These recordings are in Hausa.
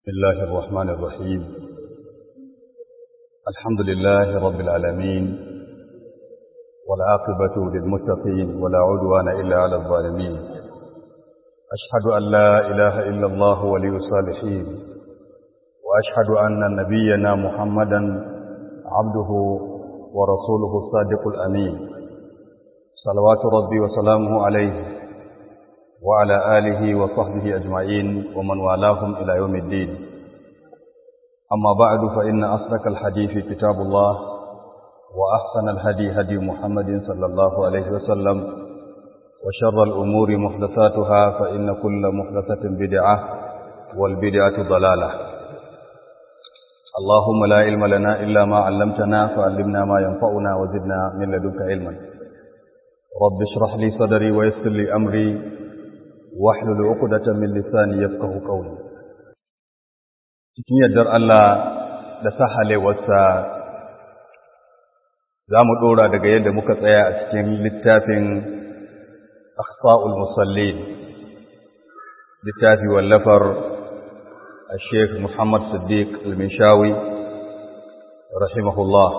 بسم الله الرحمن الرحيم الحمد لله رب العالمين والعاقبة للمتقين ولا عدوان إلا على الظالمين أشهد أن لا إله إلا الله ولي الصالحين وأشهد أن نبينا محمدا عبده ورسوله الصادق الأمين صلوات ربي وسلامه عليه وعلى آله وصحبه أجمعين ومن والاهم إلى يوم الدين أما بعد فإن أصدق الحديث كتاب الله وأحسن الهدي هدي محمد صلى الله عليه وسلم وشر الأمور محدثاتها فإن كل محدثة بدعة والبدعة ضلالة اللهم لا علم لنا إلا ما علمتنا فعلمنا ما ينفعنا وزدنا من لدنك علما رب اشرح لي صدري ويسر لي أمري wahlul uqdatan min lisani yafqahu qawli cikin yardar Allah da sahalewarsa za mu ɗora daga yadda muka tsaya a cikin littafin akhsa'ul musallin littafi wallafar الشيخ محمد صديق المنشاوي رحمه الله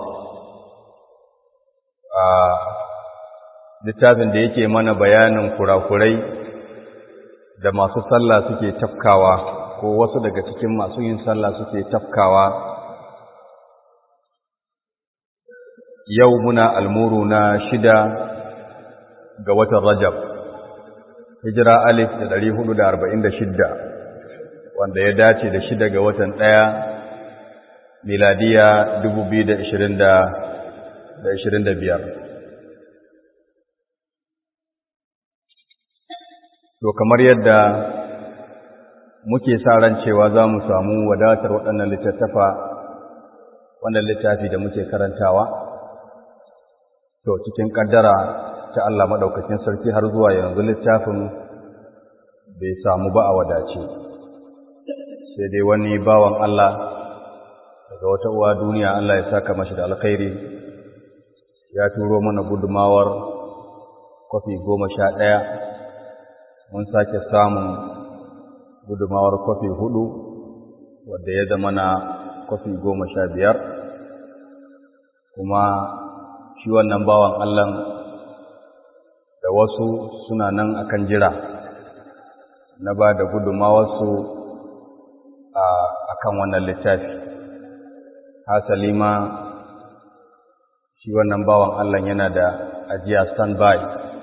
littafin da yake mana bayanin kurakurai da masu sallah suke tafkawa ko wasu daga cikin masu yin sallah suke tafkawa yau muna almuru na shida ga watan rajab hijira alif da ɗari hudu da arba'in da shidda wanda ya dace da shida ga watan ɗaya miladiya dubu biyu da ishirin da biyar To kamar yadda muke sa ran cewa za mu samu wadatar waɗannan littattafa wannan littafi da muke karantawa, to cikin ƙaddara ta Allah maɗaukacin sarki har zuwa yanzu littafin bai samu ba a wadace. Sai dai wani bawan Allah daga wata uwa duniya Allah ya saka mashi da alkhairi ya turo mana gudumawar kwafi goma sha ɗaya mun sake samun gudumawar kwafi hudu wadda ya zama na kwafi goma sha biyar kuma shi wannan bawan Allah da wasu suna nan akan jira na ba da gudumawarsu a kan wannan littafi hasali ma shi wannan bawan Allah yana da ajiya standby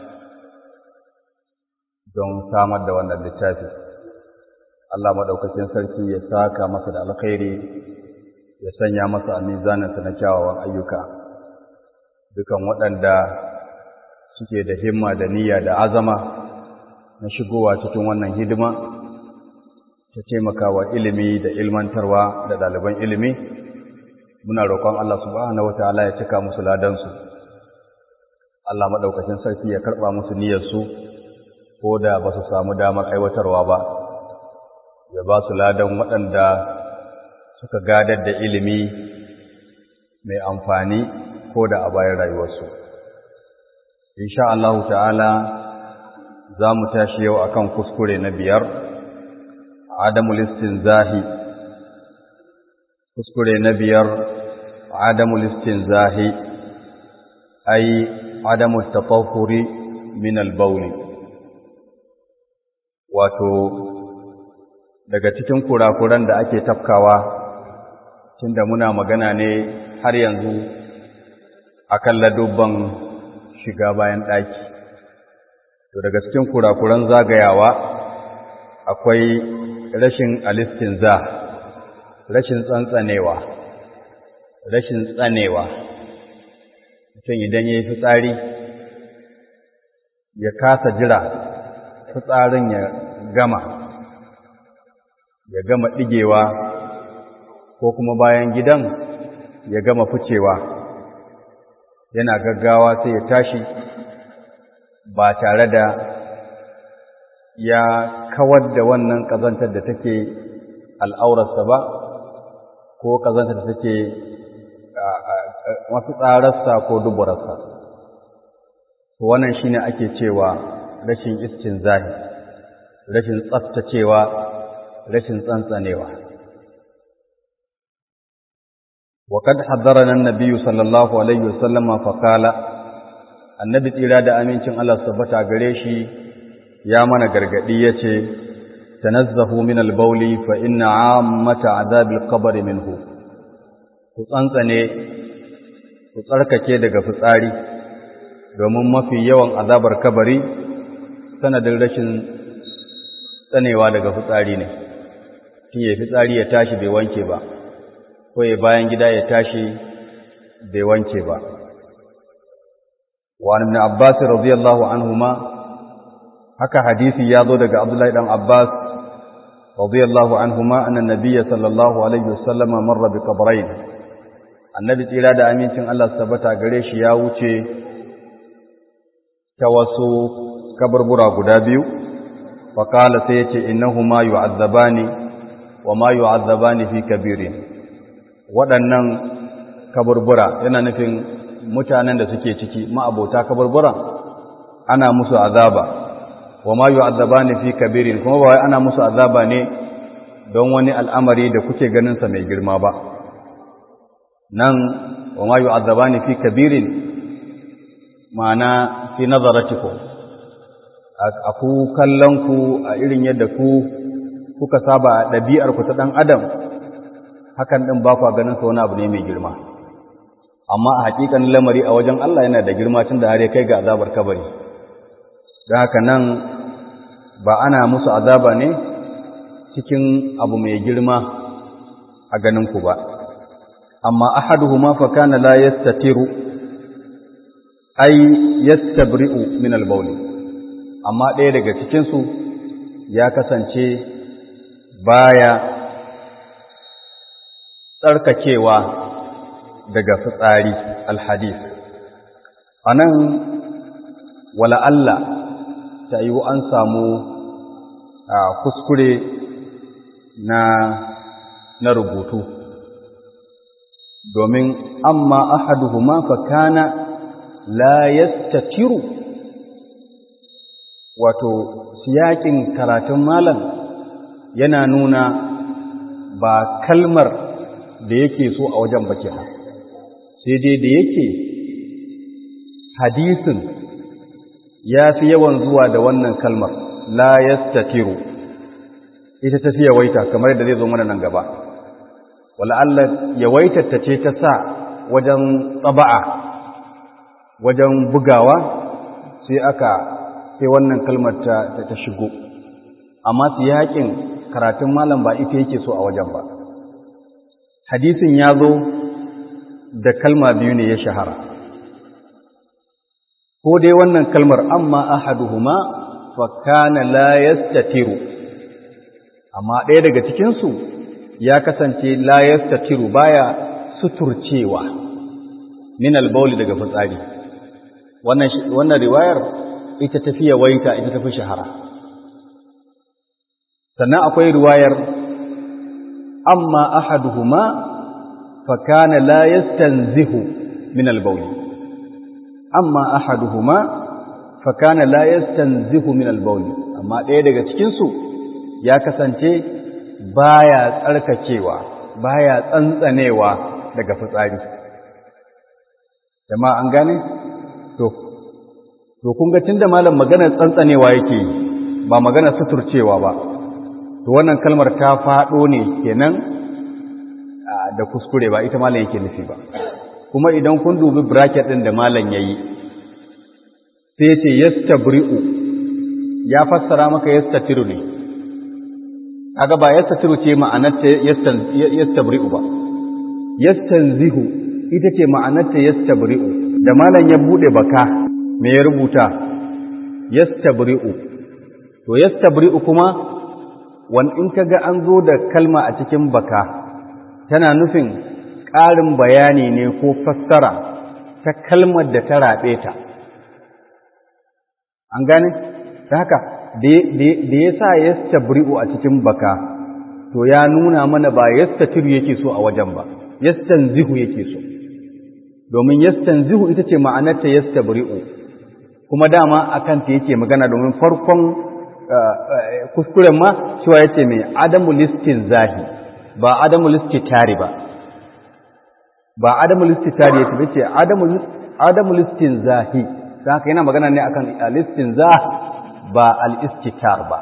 don samar da wannan littafi Allah maɗaukacin sarki ya saka masa da alkhairi ya sanya masa a mizaninsa na kyawawan ayyuka dukan waɗanda suke da himma da niyya da azama na shigowa cikin wannan hidima ta taimakawa ilimi da ilmantarwa da ɗaliban ilimi muna roƙon Allah subhanahu wataala ya cika musu ladansu Allah maɗaukacin sarki ya karɓa musu niyyarsu ko da ba su samu damar aiwatarwa ba ya ba su ladan waɗanda suka gadar da ilimi mai amfani ko da a bayan rayuwarsu insha Allahu ta'ala za mu tashi yau akan kuskure na biyar adamul istinzahi kuskure na biyar adamul istinzahi ai adamul tafahuri min al-bawli wato daga cikin kurakuran da ake tafkawa tunda muna magana ne har yanzu akan ladubban shiga bayan ɗaki to daga cikin kurakuran zagayawa akwai rashin alistinza rashin tsantsanewa rashin tsanewa mutum idan ya yi fitsari ya kasa jira fitsarin ya gama ya gama ɗigewa ko kuma bayan gidan ya gama ficewa yana gaggawa sai ya tashi ba tare da ya kawar da wannan ƙazantar da take al'aurarsa ba ko ƙazantar da take masu tsararsa ko duburarsa wannan shine ake cewa rashin istin zahi rashin tsaftacewa rashin tsantsanewa وقد حذرنا النبي صلى الله عليه وسلم فقال النبي tsira da amincin Allah tabbata gare shi ya mana gargadi yace tanazzahu min al-bawli fa inna 'ammata 'adhab al-qabr minhu ku tsantsane ku tsarkake daga fitsari domin mafi yawan azabar kabari sanadin rashin tsanewa daga fitsari ne shi ya fitsari ya tashi bai wanke ba ko ya bayan gida ya tashi bai wanke ba wa ibn abbas radiyallahu anhuma haka hadisi ya zo daga abdullahi dan abbas radiyallahu anhuma anna nabiyya sallallahu alaihi wasallam marra bi qabrayn annabi tsira da amincin Allah tabbata gare shi ya wuce ta wasu kaburbura guda biyu fa qala sai yace innahuma yu'azzabani wa ma yu'azzabani fi kabirin waɗannan kaburbura yana nufin mutanen da suke ciki ma'abota kaburburan ana musu azaba wa ma yu'azzabani fi kabirin kuma ba wai ana musu azaba ne don wani al'amari da kuke ganin sa mai girma ba nan wa ma yu'azzabani fi kabirin ma'ana fi nazaratikum a ku kallon ku a irin yadda ku kuka saba a ɗabi'ar ku ta ɗan adam hakan ɗin ba kwa ganin sa wani abu ne mai girma amma a hakikan lamari a wajen Allah yana da girma tun da har ya kai ga azabar kabari don haka nan ba ana musu azaba ne cikin abu mai girma a ganin ku ba amma ahaduhuma fa kana la yastatiru ay yastabri'u min al-bawl amma ɗaya daga cikin su ya kasance baya tsarkakewa daga fitsari alhadis a nan wala Allah ta yi an samu kuskure na na rubutu domin amma ahaduhuma fa kana la yastatiru wato siyakin karatun malam yana nuna ba kalmar da yake so a wajen baki ha sai dai da yake hadisin ya fi yawan zuwa da wannan kalmar la yastatiru ita ta fi yawaita kamar da zai zo mana nan gaba wala Allah yawaitar ta ce ta sa wajen tsaba'a wajen bugawa sai aka sai wannan kalmar ta ta shigo amma su yakin karatun malam ba ita yake so a wajen ba hadisin ya zo da kalma biyu ne ya shahara ko dai wannan kalmar amma ahaduhuma fa kana la yastatiru amma ɗaya daga cikin su ya kasance la yastatiru baya suturcewa min al daga fitsari wannan wannan riwayar ita tafi yawaita ita tafi shahara sannan akwai riwayar amma ahaduhuma fa kana la yastanzihu min al-bawl amma ahaduhuma fa kana la yastanzihu min al-bawl amma ɗaya daga cikin su ya kasance baya tsarkakewa baya tsantsanewa daga fitsari jama'a an gane to to kun ga tunda malam maganar tsantsanewa yake ba maganar suturcewa ba to wannan kalmar ta faɗo ne kenan da kuskure ba ita malam yake nufi ba kuma idan kun dubi bracket ɗin da malam yayi sai ce yastabri'u ya fassara maka yastatiru ne kaga ba yastatiru ce ma'anarta yastabri'u ba yastanzihu ita ce ma'anarta yastabri'u da malam ya bude baka me ya rubuta yastabri'u to yastabri'u kuma wan in kaga an zo da kalma a cikin baka tana nufin ƙarin bayani ne ko fassara ta kalmar da ta raɓe ta an gane ta haka da ya sa yastabri'u a cikin baka to ya nuna mana ba yastatiru yake so a wajen ba yastanzihu yake so domin yastanzihu ita ce ma'anarta yastabri'u kuma dama akan ta yake magana domin farkon kuskuren ma cewa yace mai adamu listin zahi ba adamu listi tari ba ba adamul istitari ya ce adamul adamul istinzahi dan haka yana magana ne akan al-istinzah ba al-istitar ba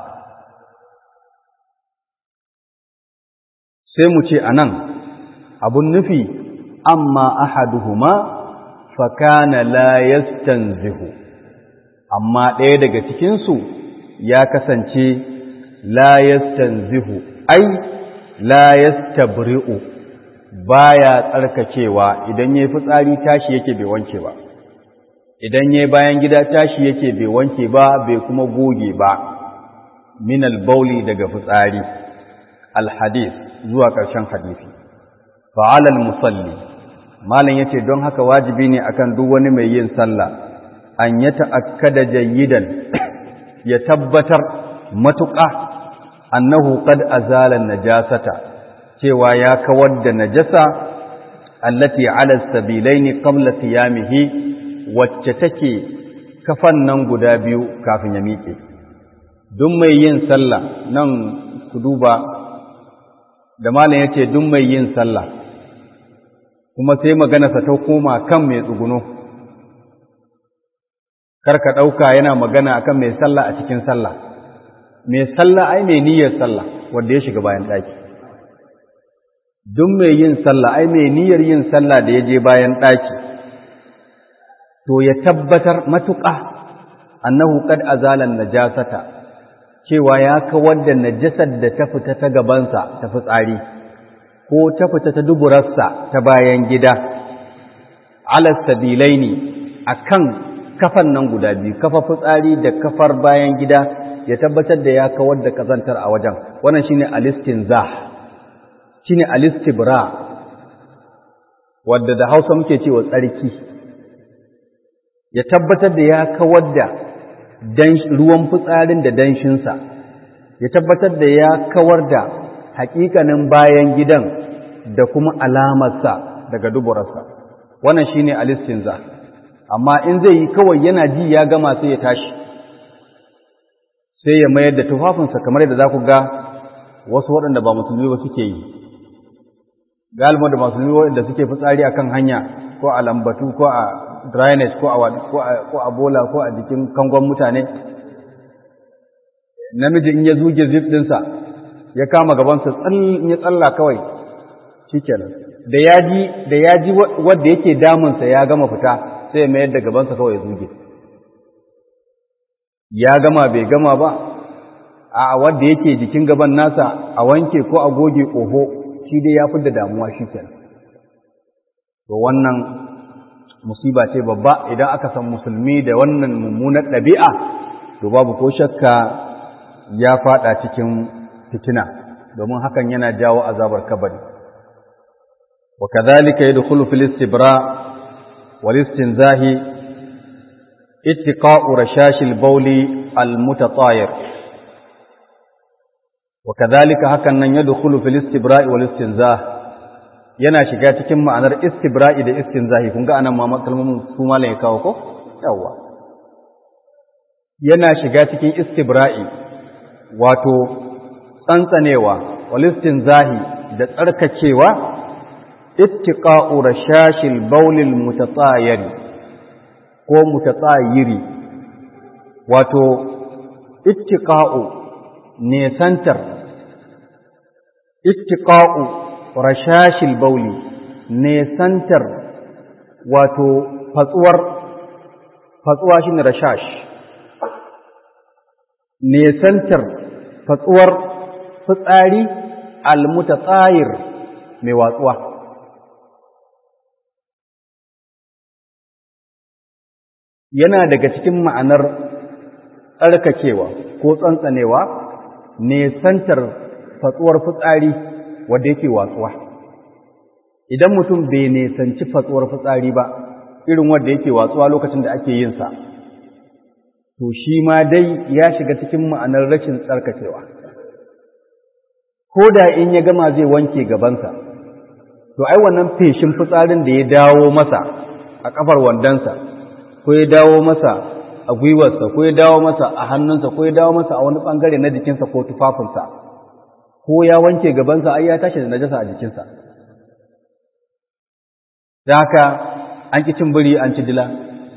sai mu ce anan abun nufi amma ahaduhuma fa kana la yastanzihu amma ɗaya daga cikin su ya kasance la yastanzihu ai la yastabri'u baya tsarkakewa idan yayi fitsari tashi yake bai wanke ba idan yayi bayan gida tashi yake bai wanke ba bai kuma goge ba min al-bauli daga fitsari al-hadith zuwa ƙarshen hadisi fa'ala al-musalli malam yace don haka wajibi ne akan duk wani mai yin sallah an ya ta'akkada jayyidan ya tabbatar matuƙa annahu qad azala najasata cewa ya kawar da najasa allati ala sabilaini qabla qiyamihi wacce take kafan nan guda biyu kafin ya miƙe duk mai yin sallah nan ku duba da malam yace duk mai yin sallah kuma sai maganarsa ta koma kan mai tsuguno kar ka ɗauka yana magana akan mai sallah a cikin sallah mai sallah ai mai niyyar sallah wanda ya shiga bayan ɗaki duk mai yin sallah ai mai niyyar yin sallah da ya je bayan ɗaki to ya tabbatar matuƙa annahu qad azalan najasata cewa ya kawar da najasar da ta fita ta gabansa ta fitsari ko ta fita ta duburarsa ta bayan gida ala sabilaini akan kafan nan guda biyu kafa fitsari da kafar bayan gida ya tabbatar da ya kawar da kazantar a wajen wannan shine alistinzah shine alistibra wadda da Hausa muke cewa tsarki ya tabbatar da ya kawar da ruwan fitsarin da danshinsa ya tabbatar da ya kawar da hakikanin bayan gidan da kuma alamarsa daga duburarsa wannan shine alistinza amma in zai yi kawai yana ji ya gama sai ya tashi sai ya mayar da tufafinsa kamar yadda za ku ga wasu waɗanda ba musulmi ba suke yi galiba da musulmi waɗanda suke fitsari akan hanya ko a lambatu ko a drainage ko a bola ko a jikin kangon mutane namiji in ya zuge zip ɗinsa ya kama gabansa in ya tsalla kawai shi kenan da ya ji da ya ji wadda yake damunsa ya gama fita sai ya mayar da gabansa kawai ya zuge ya gama bai gama ba a wadda yake jikin gaban nasa a wanke ko a goge ƙoho shi dai ya fi da damuwa shi kenan to wannan musiba ce babba idan aka san musulmi da wannan mummunar ɗabi'a to babu ko shakka ya fada cikin fitina domin hakan yana jawo azabar kabari wa kadhalika yadkhulu fil istibra wal istinzahi ittiqa'u rashashil bawli al mutatayir wa kadhalika hakan nan yadkhulu fil istibra wal istinzah yana shiga cikin ma'anar istibra'i da istinzahi kun ga anan ma kalmomin su malam ya kawo ko yawa yana shiga cikin istibra'i wato tsantsanewa walistin zahi da tsarkakewa ittiqa'u rashashil baulil mutatsayiri ko mutatsayiri wato ittiqa'u nesantar ittiqa'u rashashil bauli nesantar wato fatsuwar fatsuwa shine rashash nesantar fatsuwar fitsari almutatsayir mai watsuwa yana daga cikin ma'anar tsarkakewa ko tsantsanewa nesantar fatsuwar fitsari wadda yake watsuwa idan mutum bai nesanci fatsuwar fitsari ba irin wadda yake watsuwa lokacin da ake yin sa to shi ma dai ya shiga cikin ma'anar rashin tsarkakewa ko da in ya gama zai wanke gabansa to ai wannan feshin fitsarin da ya dawo masa a kafar wandonsa ko ya dawo masa a gwiwarsa ko ya dawo masa a hannunsa ko ya dawo masa a wani bangare na jikinsa ko tufafinsa ko ya wanke gabansa ai ya tashi da najasa a jikinsa da haka an ƙi cin biri an ci dila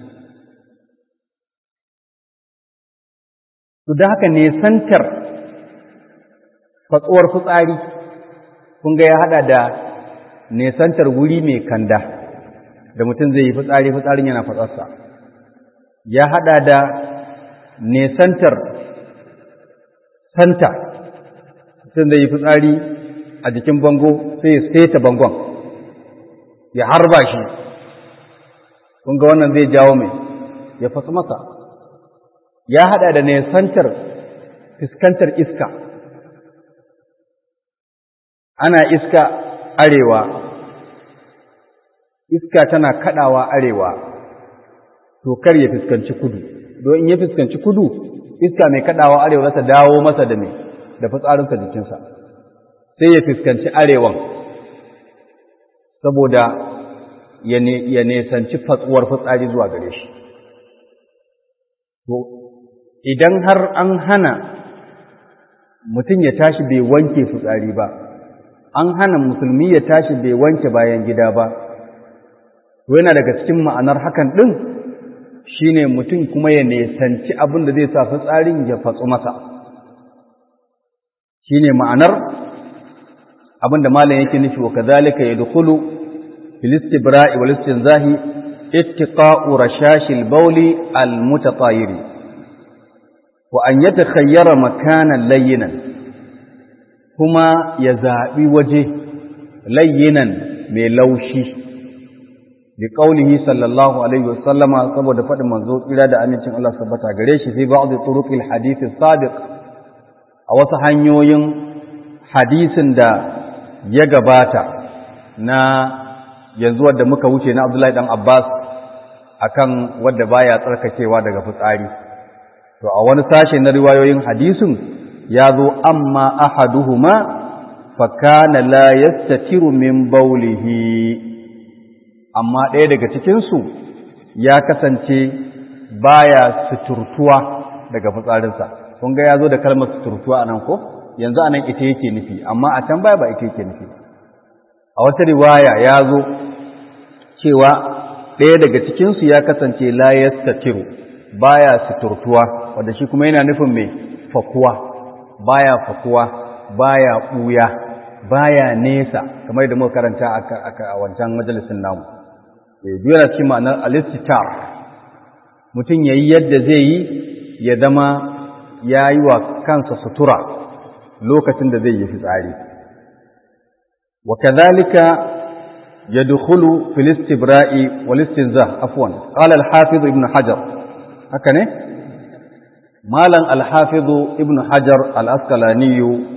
to da haka ne santar fatsuwar fitsari kun ga ya hada da nesantar wuri mai kanda da mutum zai yi fitsari fitsarin yana fatsarsa ya hada da nesantar santa mutum zai yi fitsari a jikin bango sai ya seta bangon ya harba shi kun ga wannan zai jawo mai ya fasa masa ya hada da nesantar fuskantar iska ana iska arewa iska tana kadawa arewa to kar ya fuskanci kudu don in ya fuskanci kudu iska mai kadawa arewa za ta dawo masa da mai da fitsarinsa jikinsa sai ya fuskanci arewan saboda ya nesanci fatsuwar fitsari zuwa gare shi to idan har an hana mutum ya tashi bai wanke fitsari ba an hana musulmi ya tashi bai wanke bayan gida ba to yana daga cikin ma'anar hakan ɗin shine mutum kuma ya nesanci abin da zai sa fitsarin ya fatsu masa shine ma'anar abin da malam yake nufi wa kadhalika yadkhulu fil istibra'i wal istinzahi ittiqa'u rashashil bawli al mutatayiri wa an yatakhayyara makanan layyinan kuma ya zaɓi waje layyinan mai laushi bi qaulihi sallallahu alaihi wasallama saboda faɗin manzo tsira da amincin Allah tabbata gare shi sai ba'd turuqil hadith sadiq a wasu hanyoyin hadisin da ya gabata na yanzu wadda muka wuce na Abdullahi dan Abbas akan wadda baya tsarkakewa daga fitsari to a wani sashe na riwayoyin hadisin ya zo amma ahaduhuma fa kana la yastatiru min bawlihi amma ɗaya daga cikin su ya kasance baya suturtuwa daga fitsarinsa kun ga ya zo da kalmar suturtuwa anan ko yanzu anan ita yake nufi amma a can baya ba ita yake nufi a wata riwaya ya zo cewa ɗaya daga cikinsu ya kasance la yastatiru baya suturtuwa wanda shi kuma yana nufin mai fakuwa baya fakuwa baya ɓuya baya nesa kamar da muka karanta a wancan majalisin namu biyu yana cikin ma'anar alistitar mutum ya yi yadda zai yi ya zama ya yi wa kansa sutura lokacin da zai yi fitsari wa kadhalika yadkhulu fil istibra'i wal istinzah afwan qala al hafiz ibn hajar haka ne malam al hafiz ibn hajar al asqalani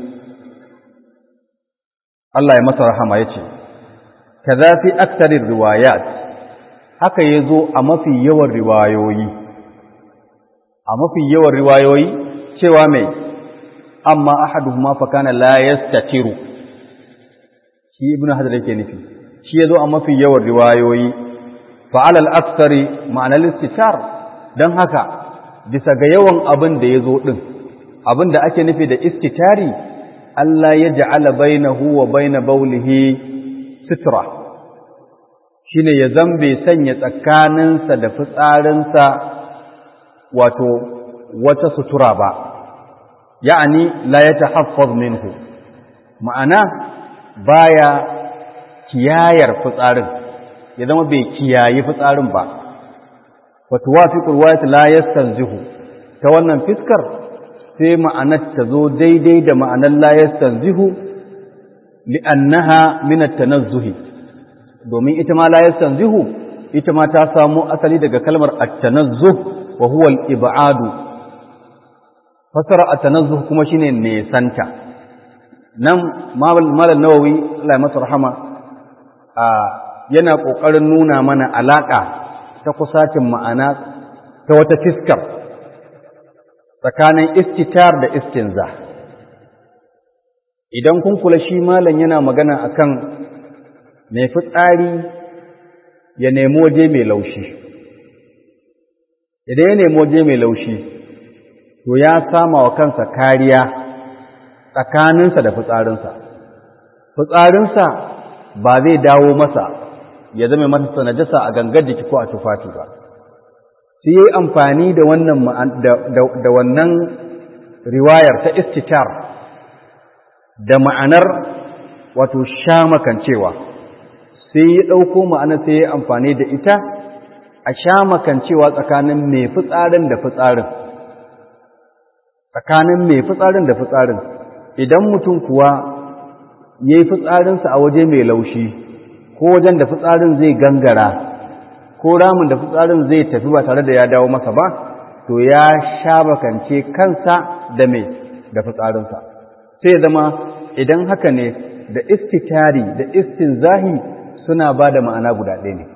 Allah ya masa rahama yace kaza fi aktsari riwayat haka yazo a mafi yawan riwayoyi a mafi yawan riwayoyi cewa mai amma ahaduhuma fa kana la yastatiru shi ibnu hajar yake nufi shi yazo a mafi yawan riwayoyi fa alal aktsari ma'ana istitar dan haka bisa ga yawan abin da yazo din abin da ake nufi da istitari Allah ya ja'ala bainahu wa baina baulihi sitra shine ya zambe sanya tsakaninsa da fitsarinsa wato wata sutura ba ya'ani la yatahaffaz minhu ma'ana baya kiyayar fitsarin ya zama bai kiyayi fitsarin ba wa tuwafiqu riwayat la yastanzihu ta wannan fiskar sai ma'anar ta zo daidai da ma'anar la yastanzihu li'annaha min at-tanazzuhi domin ita ma la yastanzihu ita ma ta samu asali daga kalmar at-tanazzuh wa huwa al-ib'adu fasara at-tanazzuh kuma shine nesanta nan malam nawawi Allah ya masa rahama a yana kokarin nuna mana alaka ta kusacin ma'ana ta wata fiskar tsakanin istitar da istinza idan kun kula shi malam yana magana akan mai fitsari ya nemi waje mai laushi idan ya nemi waje mai laushi to ya sama wa kansa kariya tsakaninsa da fitsarinsa fitsarinsa ba zai dawo masa ya zama masa najasa a gangar jiki ko a tufafi ba sai yi amfani da wannan da wannan riwayar ta istitar da ma'anar wato shamakancewa sai ya ɗauko ma'anar sai ya amfani da ita a shamakancewa tsakanin mai fitsarin da fitsarin tsakanin mai fitsarin da fitsarin idan mutum kuwa ya yi fitsarinsa a waje mai laushi ko wajen da fitsarin zai gangara ko ramin da fitsarin zai tafi ba tare da ya dawo masa ba to ya sha bakance kansa da mai da fitsarinsa sai zama idan haka ne da istitari da istinzahi suna ba da ma'ana guda ɗaya ne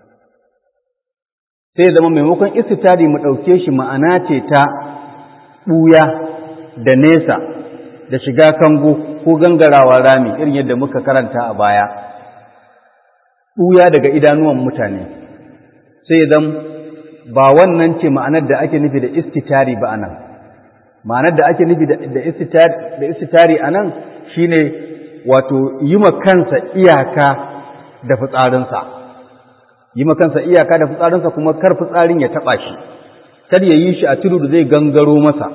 sai zama maimakon istitari mu ɗauke shi ma'ana ce ta ɓuya da nesa da shiga kango ko gangarawa rami irin yadda muka karanta a baya ɓuya daga idanuwan mutane sai zan ba wannan ce ma'anar da ake nufi da istitari ba anan ma'anar da ake nufi da istitari anan shine wato yi ma kansa iyaka da fitsarinsa yi ma kansa iyaka da fitsarinsa kuma kar fitsarin ya taɓa shi kar ya yi shi a tudu da zai gangaro masa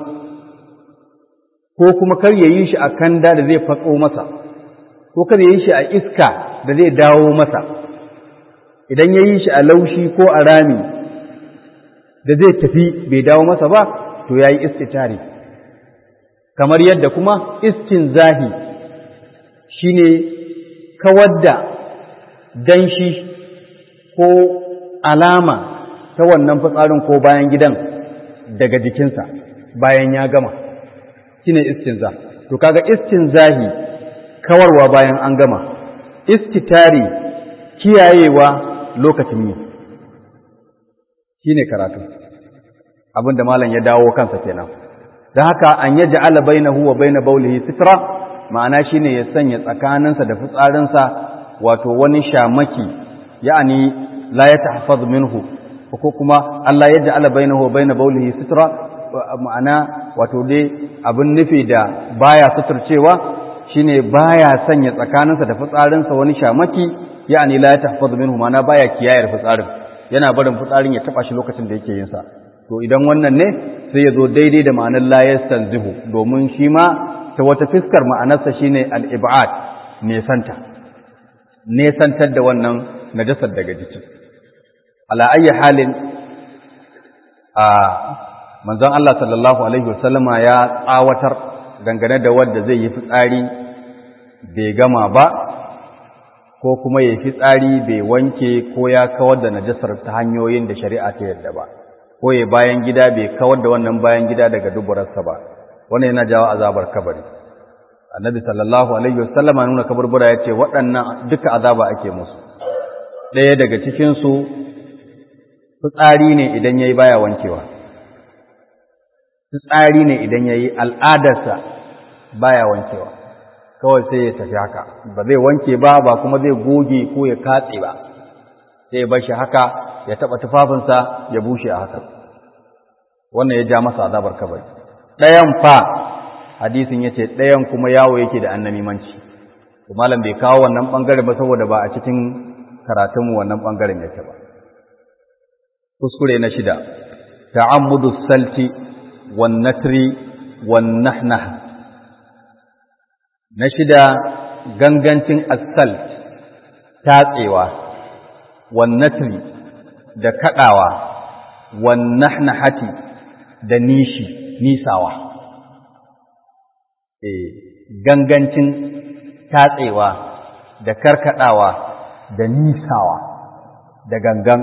ko kuma kar ya yi shi a kanda da zai fatso masa ko kar ya yi shi a iska da zai dawo masa idan ya yi shi a laushi ko a rami da zai tafi bai dawo masa ba to ya yi istitari kamar yadda kuma istinzahi shine kawar da danshi ko alama ta wannan fitsarin ko bayan gidan daga jikinsa bayan ya gama shine istinza to kaga istinzahi kawarwa bayan an gama istitari kiyayewa lokacin yi shine karatu abinda malam ya dawo kansa kenan don haka an yaji ala bainahu wa baina baulihi sitra ma'ana shine ya sanya tsakaninsa da fitsarinsa wato wani shamaki ya'ani la ya tahfaz minhu ko kuma Allah ya ja'ala bainahu wa baina baulihi sitra ma'ana wato dai abin nufi da baya suturcewa shine baya sanya tsakaninsa da fitsarinsa wani shamaki ya'ani la ya tahfaz minhu ma'ana baya kiyayar fitsarin yana barin fitsarin ya taba shi lokacin da yake yin sa to idan wannan ne sai ya zo daidai da ma'anar la yastanzihu domin shi ma ta wata fiskar ma'anarsa shine al-ib'ad nesanta nesantar da wannan najasar daga jiki ala ayyi halin a manzon Allah sallallahu alaihi wasallama ya tsawatar dangane da wanda zai yi fitsari bai gama ba ko kuma ya fitsari bai wanke ko ya kawar da najasar ta hanyoyin da shari'a ta yarda ba ko ya bayan gida bai kawar da wannan bayan gida daga duburarsa ba wannan yana jawo azabar kabari annabi sallallahu alaihi wasallama nuna kaburbura ya ce waɗannan duka azaba ake musu ɗaya daga cikinsu fitsari ne idan ya yi baya wankewa fitsari ne idan ya yi al'adarsa baya wankewa kawai sai ya tafi haka ba zai wanke ba ba kuma zai goge ko ya katse ba sai ya bashi haka ya taɓa tufafinsa ya bushe a haka wannan ya ja masa azabar kabari ɗayan fa hadisin ya ce ɗayan kuma yawo yake da annamimanci malam bai kawo wannan ɓangare ba saboda ba a cikin karatunmu wannan ɓangaren yake ba kuskure na shida ta'ammudu salti wan natri wan nahnah na shida gangancin asalt tatsewa wan natri da kadawa wan nahnahati da nishi nisawa eh gangancin tatsewa da karkadawa da nisawa da gangan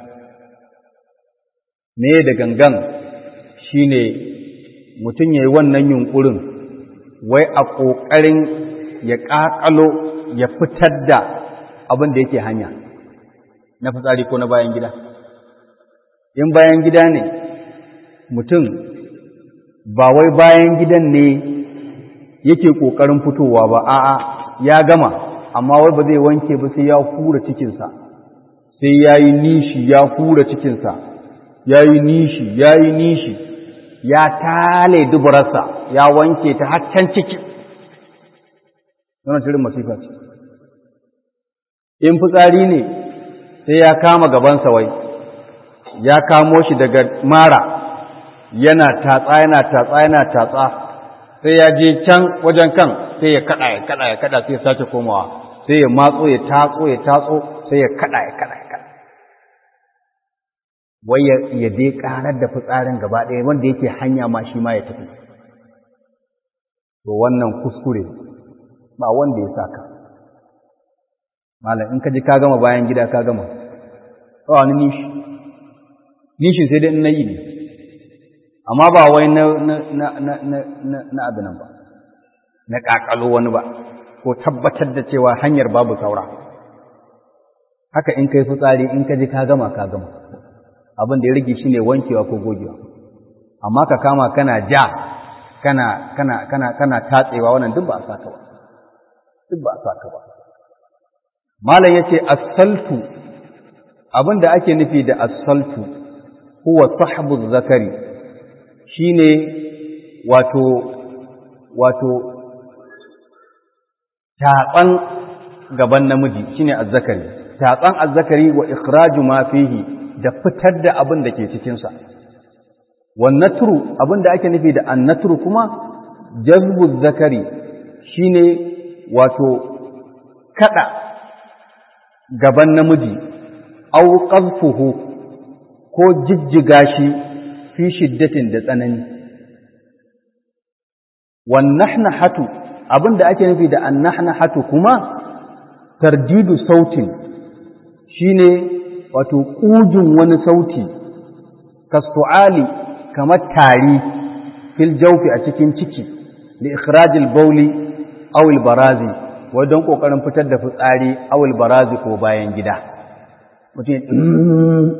me da gangan shine mutum yayi wannan yunkurin wai a ƙoƙarin ya ƙaƙalo ya fitar da abin da yake hanya na fitsari ko na bayan gida in bayan gida ne mutum ba wai bayan gidan ne yake ƙoƙarin fitowa ba a'a ya gama amma wai ba zai wanke ba sai ya hura cikinsa sai ya yi nishi ya hura cikinsa ya yi nishi ya yi nishi ya tale duburarsa ya wanke ta haccan ciki wannan shirin masifa ce in fitsari ne sai ya kama gabansa wai ya kamo shi daga mara yana tatsa yana tatsa yana tatsa sai ya je can wajen kan sai ya kada ya kada ya kada sai ya sace komawa sai ya matso ya tatso ya tatso sai ya kada ya kada ya kada wai ya dai karar da fitsarin gaba ɗaya wanda yake hanya ma shi ma ya tafi to wannan kuskure ba wanda ya saka malam in ka ji ka gama bayan gida ka gama ba wani nishi nishin sai dai in na yi ne amma ba wai na na na na na na abin nan ba na kakalo wani ba ko tabbatar da cewa hanyar babu saura haka in kai fitsari in ka ji ka gama ka gama abin da ya rage shine wankewa ko gogewa amma ka kama kana ja kana kana kana kana tatsewa wannan duk ba a saka ba duk ba a saka ba malam yace as-saltu abinda ake nufi da as-saltu huwa sahbu zakari shine wato wato tatsan gaban namiji shine az-zakari tatsan az-zakari wa ikhraju ma fihi da fitar da abin da ke cikin sa wan natru abinda ake nufi da an-natru kuma jazbu zakari shine wato kada gaban namiji au qadfuhu ko jijjiga shi fi shiddatin da tsanani wan nahnahatu abinda ake nufi da an nahnahatu kuma tardidu sautin shine wato kujin wani sauti kastu'ali kamar tari fil jawfi a cikin ciki li ikhrajil bawli aw al barazi wajen kokarin fitar da fitsari aw al barazi ko bayan gida mutum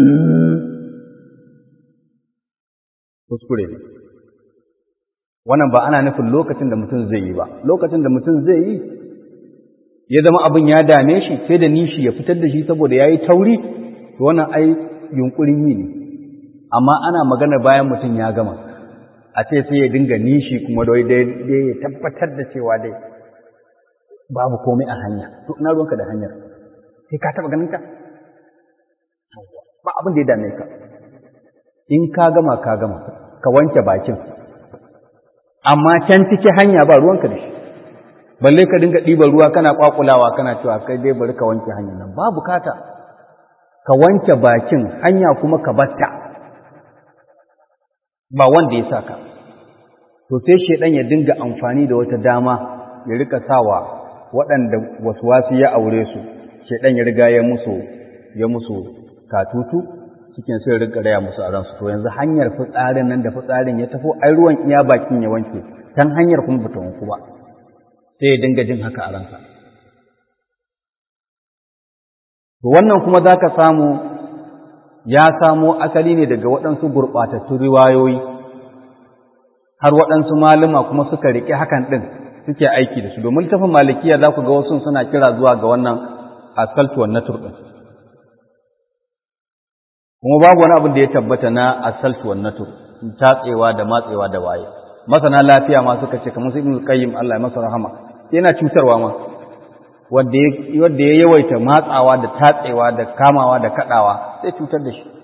kuskure ne wannan ba ana nufin lokacin da mutum zai yi ba lokacin da mutum zai yi ya zama abin ya dame shi sai da nishi ya fitar da shi saboda ya yi tauri to wannan ai yunkurin yi ne amma ana magana bayan mutum ya gama a ce sai ya dinga nishi kuma dai dai ya tabbatar da cewa dai babu komai a hanya to ina ruwanka da hanyar sai ka taba ganin ka ba abin da ya dame ka in ka gama ka gama ka wanke bakin amma can ciki hanya ba ruwanka da shi balle ka dinga ɗiban ruwa kana kwakulawa kana cewa kai dai bari ka wanke hanyar nan ba bukata ka wanke bakin hanya kuma ka batta ba wanda ya saka to sai shedan ya dinga amfani da wata dama ya rika sawa waɗanda wasu ya aure su shedan ya riga ya musu ya musu katutu cikin sai rika raya musu a ransu to yanzu hanyar fitsarin nan da fitsarin ya tafo ai ruwan iya bakin ya wanke tan hanyar kuma bata wanku ba sai ya dinga jin haka a ransa to wannan kuma zaka samu ya samo asali ne daga waɗansu gurɓatattun riwayoyi har waɗansu malama kuma suka riƙe hakan ɗin suke aiki da su domin littafin malikiya za ku ga wasu suna kira zuwa ga wannan asaltuwan natur ɗin kuma babu wani abin da ya tabbata na asaltu wan natu tatsewa da matsewa da waye masana lafiya ma suka ce kamar su ibnu qayyim Allah ya masa rahama yana cutarwa ma wanda ya wanda ya yawaita matsawa da tatsewa da kamawa da kadawa sai cutar da shi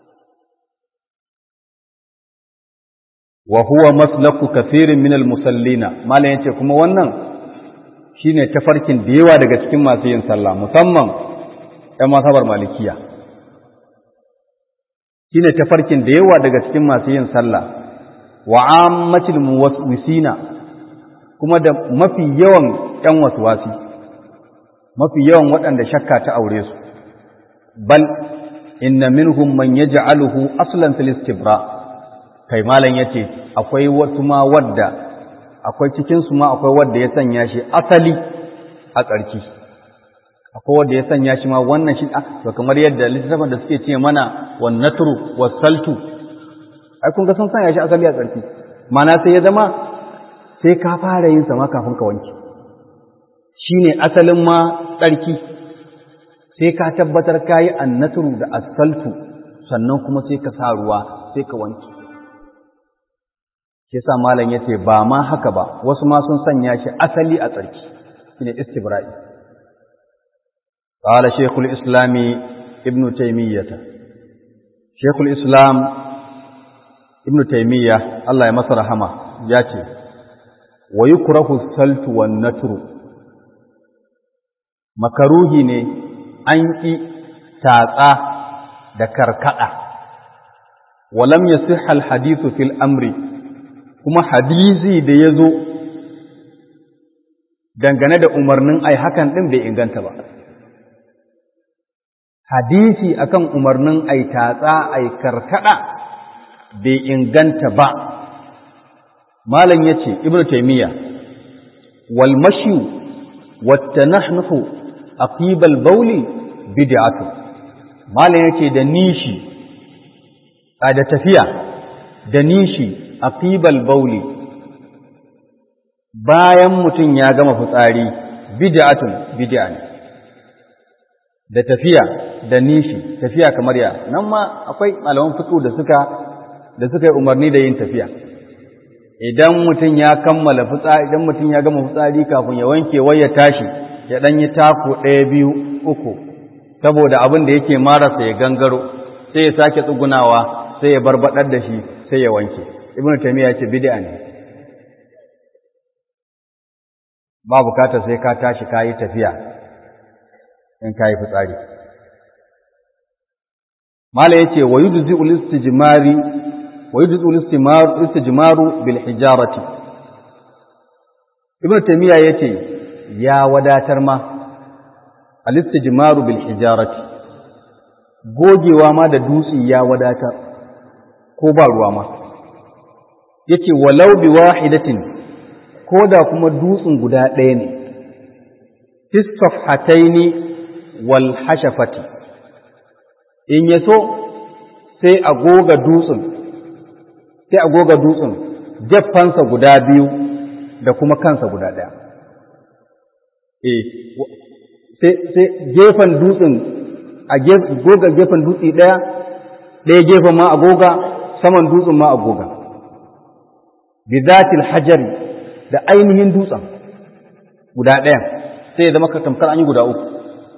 wa huwa maslaku kathirin min al-musallina malan yace kuma wannan shine tafarkin da yawa daga cikin masu yin sallah musamman ɗan masabar malikiya shine tafarkin da yawa daga cikin masu yin sallah wa ammatil muwaswisina kuma da mafi yawan ƴan waswasi mafi yawan waɗanda shakka ta aure su bal inna minhum man yaj'aluhu aslan fil istibra kai malam yace akwai wasu ma wadda akwai cikin su ma akwai wadda ya sanya shi asali a tsarki akwai wanda ya sanya shi ma wannan shi to kamar yadda littafin da suke ce mana wan natru was saltu ai kun ga sun sanya shi asali a tsarki mana sai ya zama sai ka fara yin sa ma kafin ka wanke shine asalin ma tsarki sai ka tabbatar kayi annatru da as-saltu sannan kuma sai ka sa ruwa sai ka wanke shi yasa malam yace ba ma haka ba wasu ma sun sanya shi asali a tsarki shine istibra'i قال شيخ الإسلام ibn taymiyyah shaykhul islam ibn taymiyyah Allah ya masa rahama ya ce wa yukrahu saltu wan natru makaruhi ne an ƙi tatsa da karkada walam yasihha al hadithu fil amri kuma hadisi da yazo dangane da umarnin ai hakan din bai inganta ba hadisi akan umarnin ai tatsa ai karkada bai inganta ba malam yace ibnu taymiya wal mashyu wat tanahnuhu aqibal bawli bid'atu malam yace da nishi a da tafiya da nishi aqibal bawli bayan mutum ya gama fitsari bid'atun bid'a ne da tafiya da nishi tafiya kamar ya nan ma akwai malaman fiqh da suka da suka yi umarni da yin tafiya idan mutum ya kammala fitsari idan mutum ya gama fitsari kafin ya wanke wai ya tashi ya dan yi taku ɗaya biyu uku saboda abin da yake marasa ya gangaro sai ya sake tsugunawa sai ya barbadar da shi sai ya wanke ibnu taymiya ce bid'a ne ba bukata sai ka tashi ka yi tafiya in ka yi fitsari mala yace wa yujzi'u al-istijmari wa yujzi'u al-istijmaru bil hijarati ibnu taymiya yace ya wadatar ma al-istijmaru bil hijarati gogewa ma da dutse ya wadatar ko ba ruwa ma yace walau bi wahidatin ko da kuma dutsen guda ɗaya ne tisfafhataini wal hashafati in ya so sai a goga dutsen sai a goga dutsen jaffansa guda biyu da kuma kansa guda ɗaya eh sai gefen dutsen a goga gefen dutse ɗaya ɗaya gefen ma a goga saman dutsen ma a goga bizatil hajari da ainihin dutsen guda ɗayan sai ya zama tamkar an yi guda uku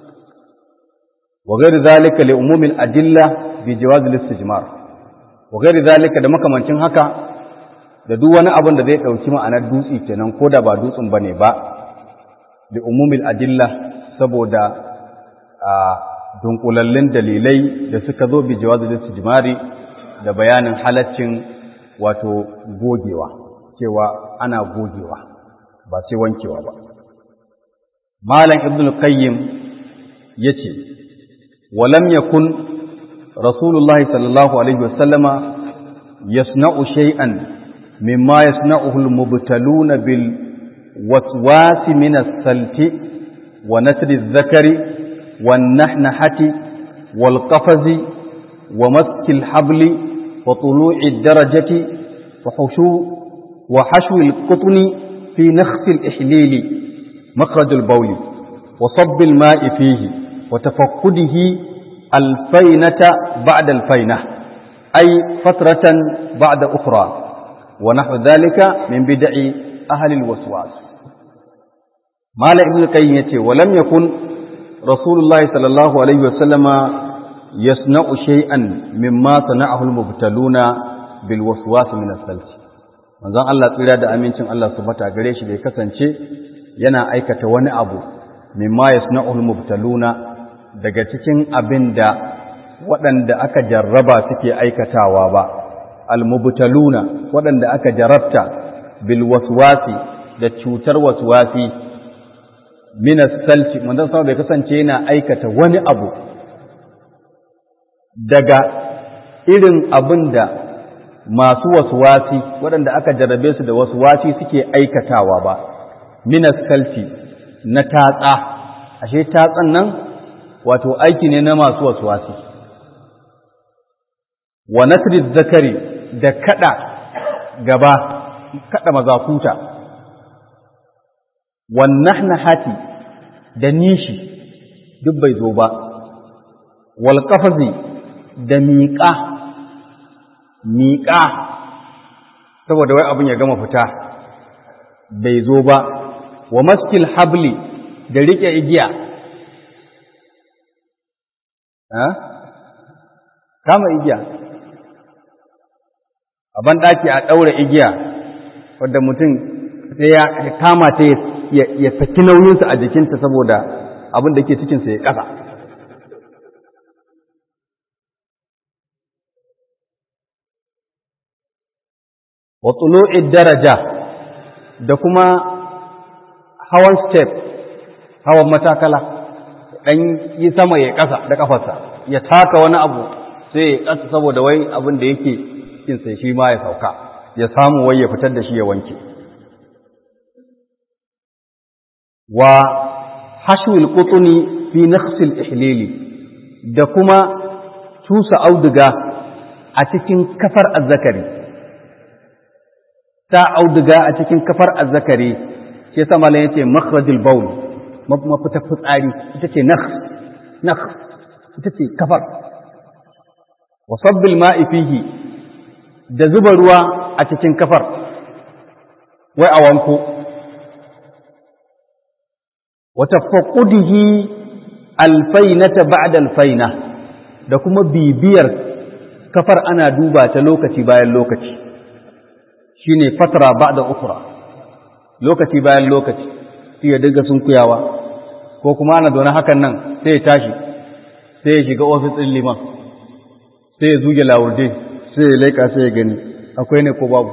wa ghairi zalika li umumil adilla bi jawaz al-istijmar wa ghairi zalika da makamancin haka da duk wani abin da zai dauki ma'anar dutsi kenan ko da ba dutsen bane ba bi umumil adilla saboda a dunkulallin dalilai da suka zo bi jawaz al-istijmari da bayanin halaccin wato gogewa cewa ana gogewa ba sai wankewa ba malam ibn qayyim yace walam yakun rasulullahi sallallahu alaihi wasallama yasna'u shay'an mimma yasna'uhu al-mubtaluna bil waswas min as-salti wa natri adh-dhakari wan nahnahati wal qafazi wa maski al-habli wa tulu'i ad-darajati wa hushu وحشو القطن في نخس الإحليل مخرج البول وصب الماء فيه وتفقده الفينة بعد الفينة أي فترة بعد أخرى ونحو ذلك من بدع أهل الوسواس مال ابن القيم ولم يكن رسول الله صلى الله عليه وسلم يصنع شيئا مما صنعه المبتلون بالوسواس من الثلث manzon Allah tsira da amincin Allah su bata gare shi bai kasance yana aikata wani abu mimma yasna'ul mubtaluna daga cikin abin da waɗanda aka jarraba suke aikatawa ba al-mubtaluna waɗanda aka jarabta bil waswasi da cutar waswasi min as-salti manzon sama bai kasance yana aikata wani abu daga irin abin da masu wasuwasi waɗanda aka jarrabe su da wasuwasi suke aikatawa ba minas kalti na tatsa ashe tatsan nan wato aiki ne na masu wasuwasi wa nasri zakari da kada gaba kada mazakuta wan nahnahati da nishi duk bai zo ba wal qafazi da miƙa miƙa saboda wai abin ya gama fita bai zo ba wa maskil habli da riƙe igiya kama igiya a banɗaki a ɗaura igiya wadda mutum sai ya kama ta ya saki nauyinsa a jikinta saboda abin da ke cikinsa ya ƙasa wa tsulo'id daraja da kuma hawan step hawan matakala ɗan yi sama ya ƙasa da ƙafarsa ya taka wani abu sai ya ƙasa saboda wai abin da yake cikinsa shi ma ya sauka ya samu wai ya fitar da shi ya wanke wa hashwil qutni fi nakhsil ihlili da kuma tusa auduga a cikin kafar azzakari ta auduga a cikin kafar azzakari shi yasa malam yace makhrajul bawl mafita fitsari ita ce nakh nakh ita ce kafar wa sabbil ma'i fihi da zuba ruwa a cikin kafar wai a wanko wa tafaqqudihi alfainata ba'da alfaina da kuma bibiyar kafar ana duba ta lokaci bayan lokaci shine fatra ba'da ukhra lokaci bayan lokaci sai ya dinga sunkuyawa ko kuma ana zaune hakan nan sai ya tashi sai ya shiga ofis ɗin liman sai ya zuge lawurde sai ya leƙa sai ya gani akwai ne ko babu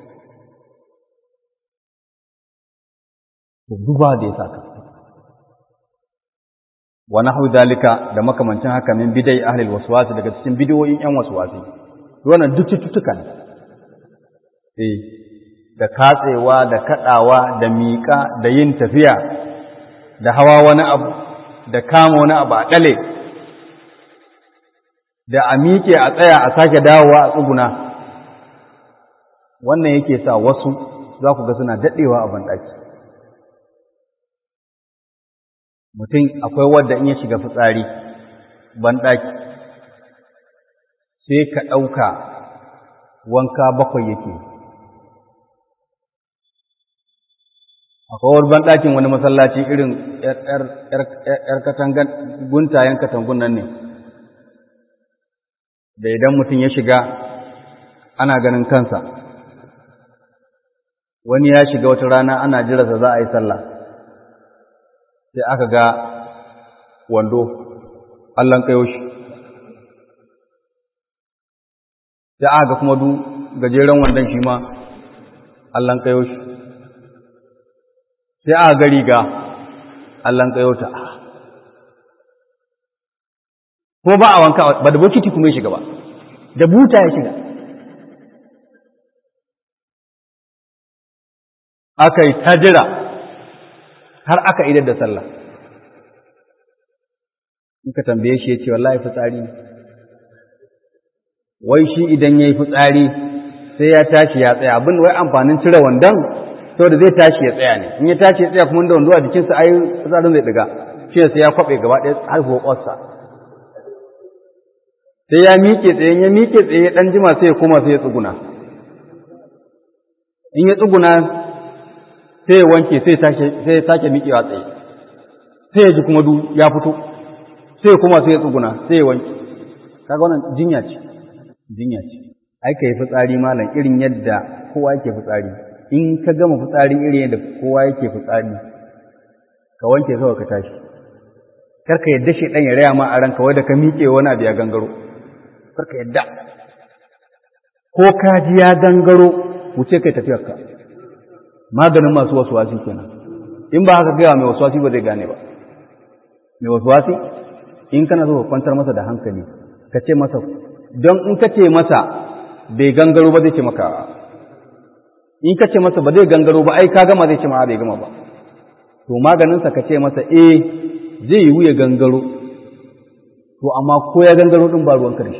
duba da ya saka wa nahwu dalika da makamancin haka min bidai ahli waswasi daga cikin bidiyoyin yan waswasi wannan duk cututtuka ne eh da katsewa da kadawa da miƙa da yin tafiya da hawa wani abu da kama wani abu a ɗale da a miƙe a tsaya a sake dawowa a tsuguna wannan yake sa wasu za ku ga suna daɗewa a banɗaki mutum akwai wadda in ya shiga fitsari banɗaki sai ka ɗauka wanka bakwai yake akwai wani banɗakin wani masallaci irin ‘yar katangan guntayen katangun nan ne da idan mutum ya shiga ana ganin kansa wani ya shiga wata rana ana jirasa za a yi sallah sai aka ga wando allon kayo shi sai aka ga kuma du gajeren wandon shi ma allon kayo shi sai aka ga riga allon kayo ta ko ba a wanka ba da bokiti kuma ya shiga ba da buta ya shiga aka yi ta jira har aka idar da sallah in ka tambaye shi ya ce wallahi fitsari wai shi idan ya yi fitsari sai ya tashi ya tsaya abin wai amfanin cire wandon saboda zai tashi ya tsaya ne in ya tashi ya tsaya kuma da wando a jikinsa ai fitsarin zai diga shi sai ya kwaɓe gaba ɗaya har ƙwarsa sai ya miƙe tsaye ya miƙe tsaye ya ɗan jima sai ya koma sai ya tsuguna in ya tsuguna sai ya wanke sai ya sake miƙewa tsaye sai ya ji kuma du ya fito sai ya koma sai ya tsuguna sai ya wanke kaga wannan jinya ce jinya ce ai ka yi fitsari malam irin yadda kowa yake fitsari in ka gama fitsari irin yadda kowa yake fitsari ka wanke kawai ka tashi kar ka yadda shi ɗan ya raya ma a ranka wadda ka miƙe wani abu ya gangaro kar ka yadda ko ka ji ya gangaro wuce kai tafiyarka maganin masu wasuwasi kenan in ba haka gaya mai wasuwasi ba zai gane ba mai wasuwasi in kana so ka kwantar masa da hankali ka ce masa don in ka ce masa bai gangaro ba zai ce maka in ka ce masa ba zai gangaro ba ai ka gama zai ce ma bai gama ba to maganinsa ka ce masa eh zai yi wuya gangaro to amma ko ya gangaro din ba ruwan karshe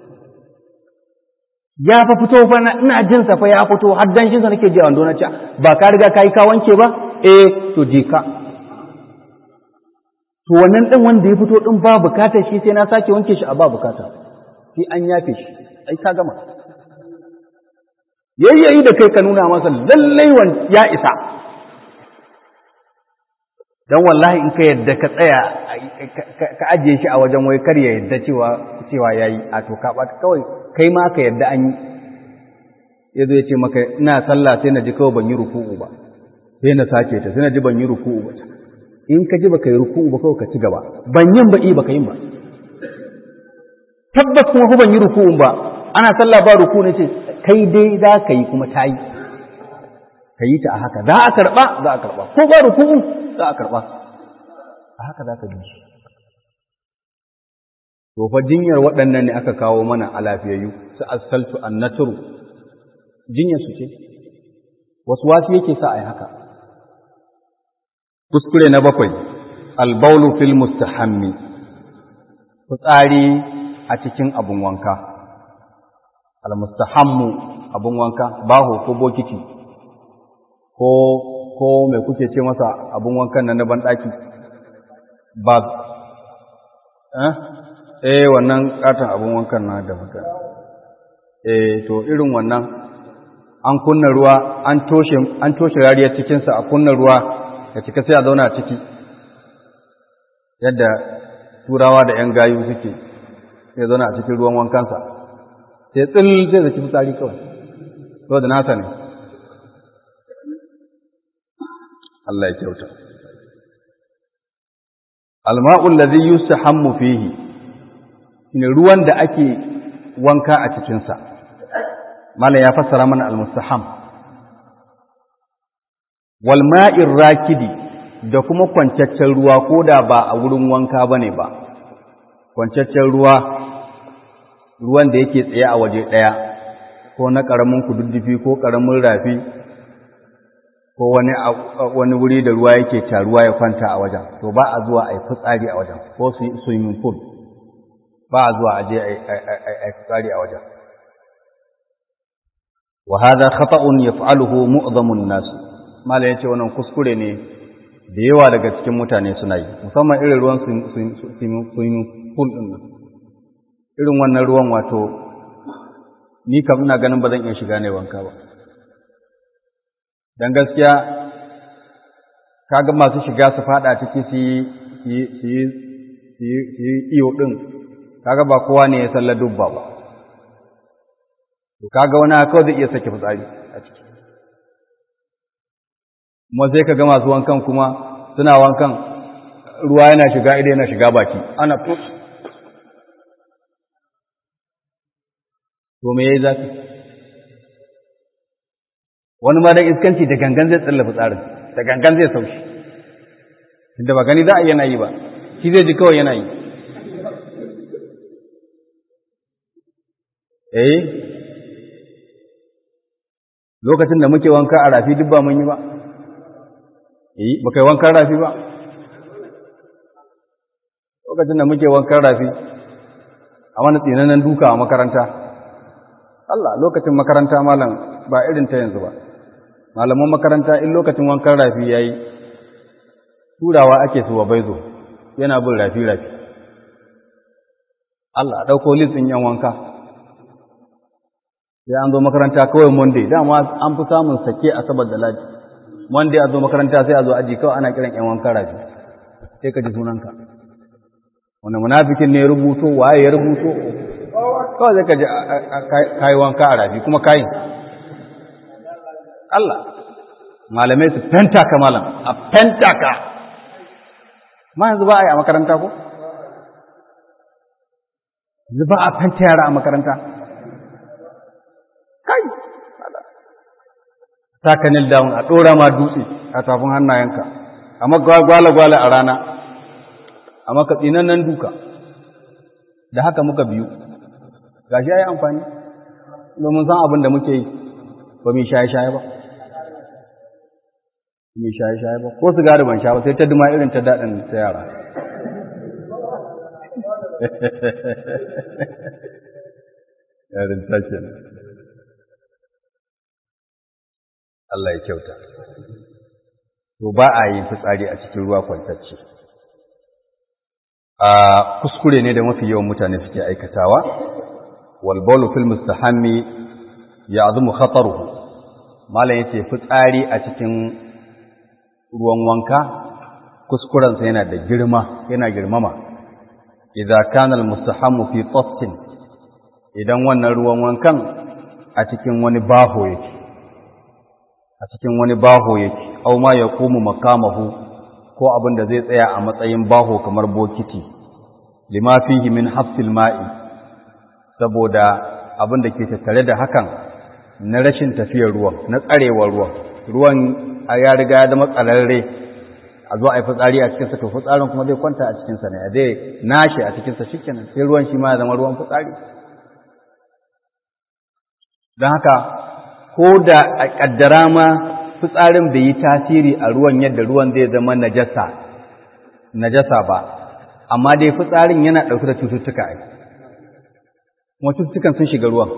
ya fa fito fa ina jin sa fa ya fito har dan shin sa nake ji a wando na ce ba ka riga kai ka wanke ba eh to je ka to wannan din wanda ya fito din ba bukata shi sai na sake wanke shi a ba bukata sai an yafe shi ai ka gama yayyayi da kai ka nuna masa lallai wan ya isa don wallahi in ka yadda ka tsaya ka ajiye shi a wajen wai kar ya yadda cewa cewa yayi a to ka ɓata kawai kai ma ka yadda an yi ya zo ya ce maka ina sallah sai na ji kawai ban yi ruku'u ba sai na sake ta sai na ji ban yi ruku'u ba in ka ji baka yi ruku'u ba kawai ka ci gaba ban yin ba i baka yin ba tabbas kuma ko ban yi ruku'u ba ana sallah ba ruku'u ne ce kai dai za ka yi kuma ta yi ka yi ta a haka za a karɓa za a karɓa ko ba ruku'u za a karɓa a haka za ka bi shi to fa jinyar waɗannan ne aka kawo mana a lafiyayyu su asaltu annaturu jinyar su ce wasu wasu yake sa a yi haka kuskure na bakwai albaulu fil mustahammi fitsari a cikin abun wanka almustahammu abun wanka baho ko bokiti ko ko mai kuke ce masa abun wankan nan na banɗaki ba eh eh wannan katon abun wankan na da mutane eh to irin wannan an kunna ruwa an toshe an toshe rariyar cikinsa a kunna ruwa ya cika sai a zauna a ciki yadda turawa da ‘yan gayu suke sai zauna a cikin ruwan wankansa sai tsil zai zaki fitsari kawai to da nasa ne Allah ya kyauta alma'ul ladhi yustahammu fihi ne ruwan da ake wanka a cikinsa mala ya fassara mana almustaham wal ma'ir rakidi da kuma kwancaccen ruwa ko da ba a wurin wanka bane ba kwancaccen ruwa ruwan da yake tsaye a waje ɗaya ko na ƙaramin kududdufi ko ƙaramin rafi ko wani wani wuri da ruwa yake taruwa ya kwanta a wajen to ba a zuwa a yi fitsari a wajen ko swimming pool ba a zuwa a je a yi fitsari a wajen wa hadha khata'un yaf'aluhu mu'dhamun nas mala yace wannan kuskure ne da yawa daga cikin mutane suna yi musamman irin ruwan swimming pool din nan irin wannan ruwan wato ni kam ina ganin ba zan iya shiga ne wanka ba dan gaskiya kaga masu shiga su fada ciki su yi su yi iyo din kaga ba kowa ne ya sallar dubba ba to kaga wani kawai zai iya sake fitsari a ciki kuma sai ka ga masu wankan kuma suna wankan ruwa yana shiga ido yana shiga baki ana fus to me yayi zafi wani ma dan iskanci da gangan zai tsallafa tsarin da gangan zai saushi tunda ba gani za a yana yi ba shi zai ji kawai yana yi eh lokacin da muke wanka a rafi duk ba mun yi ba eh ba kai wankan rafi ba lokacin da muke wankan rafi a wani tsinannen duka a makaranta Allah lokacin makaranta malam ba irin ta yanzu ba malaman makaranta in lokacin wankan rafi yayi turawa ake su wa baizo yana bin rafi rafi Allah dauko litsin yan wanka sai an zo makaranta kawai monday dama an fi samun sake asabar da ladi monday a zo makaranta sai a zo aji kawai ana kiran yan wankan rafi sai ka ji sunanka wani munafikin ne ya rubuto waye ya rubuto kawai zai ka ji kayi wanka a rafi kuma kayi Allah malamai su fenta ka malam a fenta ka ma yanzu ba a yi a makaranta ko? yanzu ba a fenta yara a makaranta kai taka nil down a ɗora ma dutse a tafin hannayenka a gwala-gwala a rana a maka nan duka da haka muka biyu gashi ya yi amfani domin san abin da muke yi ba mai shaye-shaye ba mai shaye-shaye ba ko sigari ban sha ba sai ta duma irin ta daɗin ta yara yarin take Allah ya kyauta to ba a yin fitsari a cikin ruwa kwantacce a kuskure ne da mafi yawan mutane suke aikatawa wal bawlu fil mustahammi ya'zumu khataruhu malam yace fitsari a cikin ruwan wanka kuskurensa yana da girma yana girmama idza kana almustahammu fi tassin idan wannan ruwan wankan a cikin wani baho yake a cikin wani baho yake aw ma yaqumu makamahu ko abin da zai tsaya a matsayin baho kamar bokiti lima fihi min hafsil ma'i saboda abin da ke tattare da hakan na rashin tafiyar ruwan na tsarewar ruwan ruwan ya riga ya zama tsararre a zo a yi fitsari a cikinsa to fitsarin kuma zai kwanta a cikinsa ne a zai nashe a cikinsa shi kenan sai ruwan shi ma ya zama ruwan fitsari don haka ko da a ƙaddara ma fitsarin bai yi tasiri a ruwan yadda ruwan zai zama najasa najasa ba amma dai fitsarin yana ɗauke da cututtuka ai kuma cututtukan sun shiga ruwan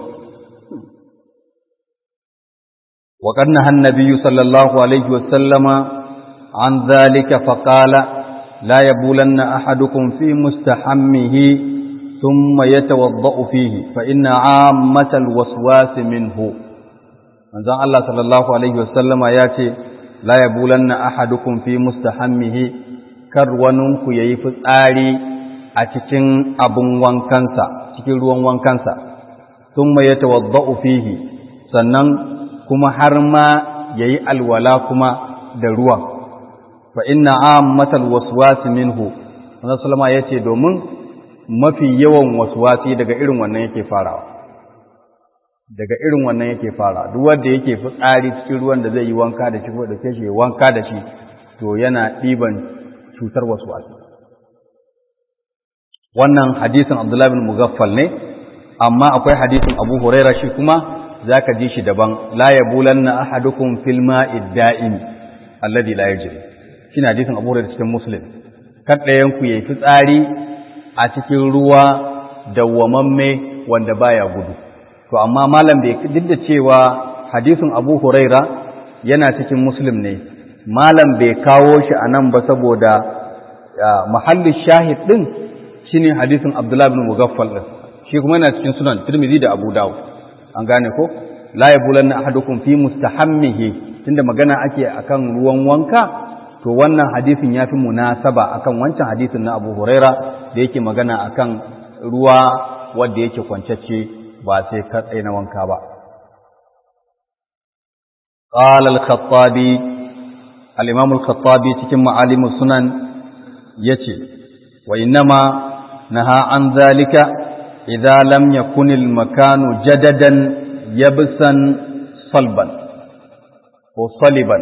وقد نهى النبي صلى الله عليه وسلم عن ذلك فقال لا يبولن أحدكم في مستحمه ثم يتوضأ فيه فإن عامة الوسواس منه من ذا الله صلى الله عليه وسلم ياتي لا يبولن أحدكم في مستحمه كرونك يفت آلي أتكين أبن وانكنسا تكين روان وانكنسا ثم يتوضأ فيه sannan kuma har ma ya yi alwala kuma da ruwan fa inna ammatal waswasi minhu wannan sallama yace domin mafi yawan waswasi daga irin wannan yake farawa daga irin wannan yake fara duk wanda yake fitsari cikin ruwan da zai yi wanka da shi ko da shi wanka da shi to yana ɗiban cutar waswasi wannan hadisin Abdullah bin Mughaffal ne amma akwai hadisin Abu Huraira shi kuma za ka ji shi daban la ya bulan na ahadukum fil ma'id da'im alladhi la yajri shine hadisin Abu Hurairah cikin Muslim kan ɗayan ku yayi fitsari a cikin ruwa dawwamamme wanda baya gudu to amma malam bai duk da cewa hadisin Abu Huraira yana cikin Muslim ne malam bai kawo shi anan ba saboda mahallin shahid din shine hadisin Abdullah ibn Mughaffal din shi kuma yana cikin sunan Tirmidhi da Abu Dawud an gane ko la yabulanna ahadukum fi mustahammihi tunda magana ake akan ruwan wanka to wannan hadisin yafi munasaba akan wancan hadisin na Abu Huraira da yake magana akan ruwa wanda yake kwancacce ba sai ka na wanka ba qala al-khattabi al-imam al-khattabi cikin ma'alim sunan yace wa innama naha an zalika idza lam yakun al-makanu jadadan yabsan salban ko saliban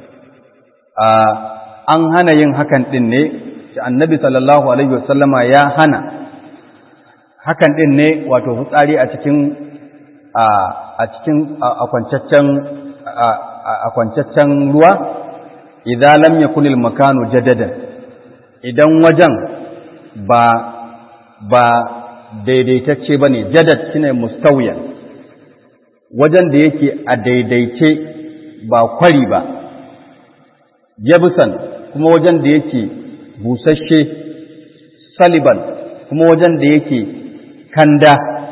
an hana yin hakan din ne annabi sallallahu alaihi wasallama ya hana hakan din ne wato fitsari a cikin a cikin akwancaccen akwancaccen ruwa idan lam yakun al-makanu jadadan idan wajen ba ba daidaitacce bane jadad shine mustawiyan wajen da yake a daidaice ba kwari ba yabusan kuma wajen da yake busasshe saliban kuma wajen da yake kanda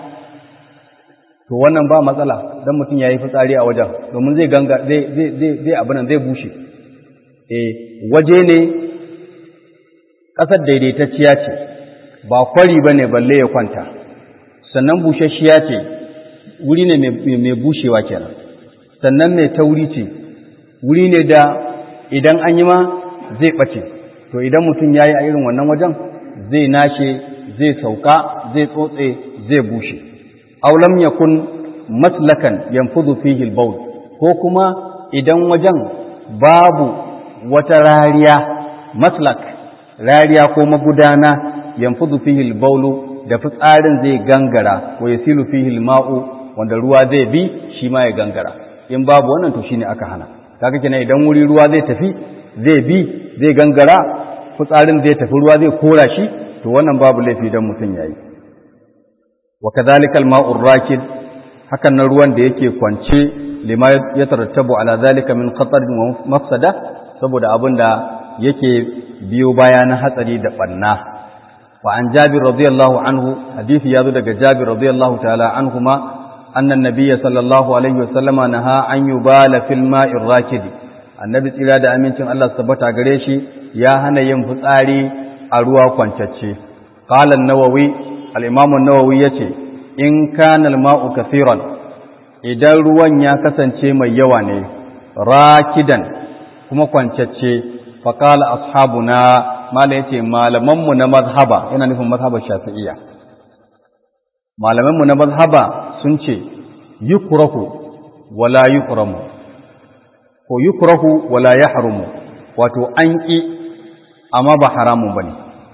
to wannan ba matsala dan mutum yayi fitsari a wajen domin zai ganga zai zai zai abin zai bushe eh waje ne kasar daidaitacciya ce ba kwari bane balle ya kwanta sannan busasshiya ce wuri ne mai bushewa kenan sannan mai tauri ce wuri ne da idan an yi ma zai ɓace to idan mutum ya yi a irin wannan wajen zai nashe zai sauka zai tsotse zai bushe aulam yakun maslakan yanfudu fihi al ko kuma idan wajen babu wata rariya maslak rariya ko magudana yanfudu fihi al da fitsarin zai gangara wa yasilu fihi al-ma'u wanda ruwa zai bi shi ma ya gangara in babu wannan to shine aka hana kaga kenan idan wuri ruwa zai tafi zai bi zai gangara fitsarin zai tafi ruwa zai kora shi to wannan babu laifi dan mutum yayi wa kadhalika al-ma'u rakid hakan nan ruwan da yake kwance lima ya tarattabu ala zalika min khatar wa mafsada saboda abinda yake biyo baya na hatsari da banna wa an jabir radiyallahu anhu hadisi yazo daga jabir radiyallahu ta'ala anhuma أن النبي صلى الله عليه وسلم نهى أن يبال في الماء الراكد النبي صلى الله عليه وسلم الله ثبت غريشي ya hana yin fitsari a ruwa kwancacce qala an-nawawi al-imam an-nawawi yace in kana al-ma'u kathiran idan ruwan ya kasance mai yawa ne rakidan kuma kwancacce fa qala ashabuna mala yace malaman mu na mazhaba yana nufin mazhabar shafi'iyya malaman mu na mazhaba sun ce yukrahu wala yuhramu ko yukrahu wala yahrumu wato an ki amma ba haramun bane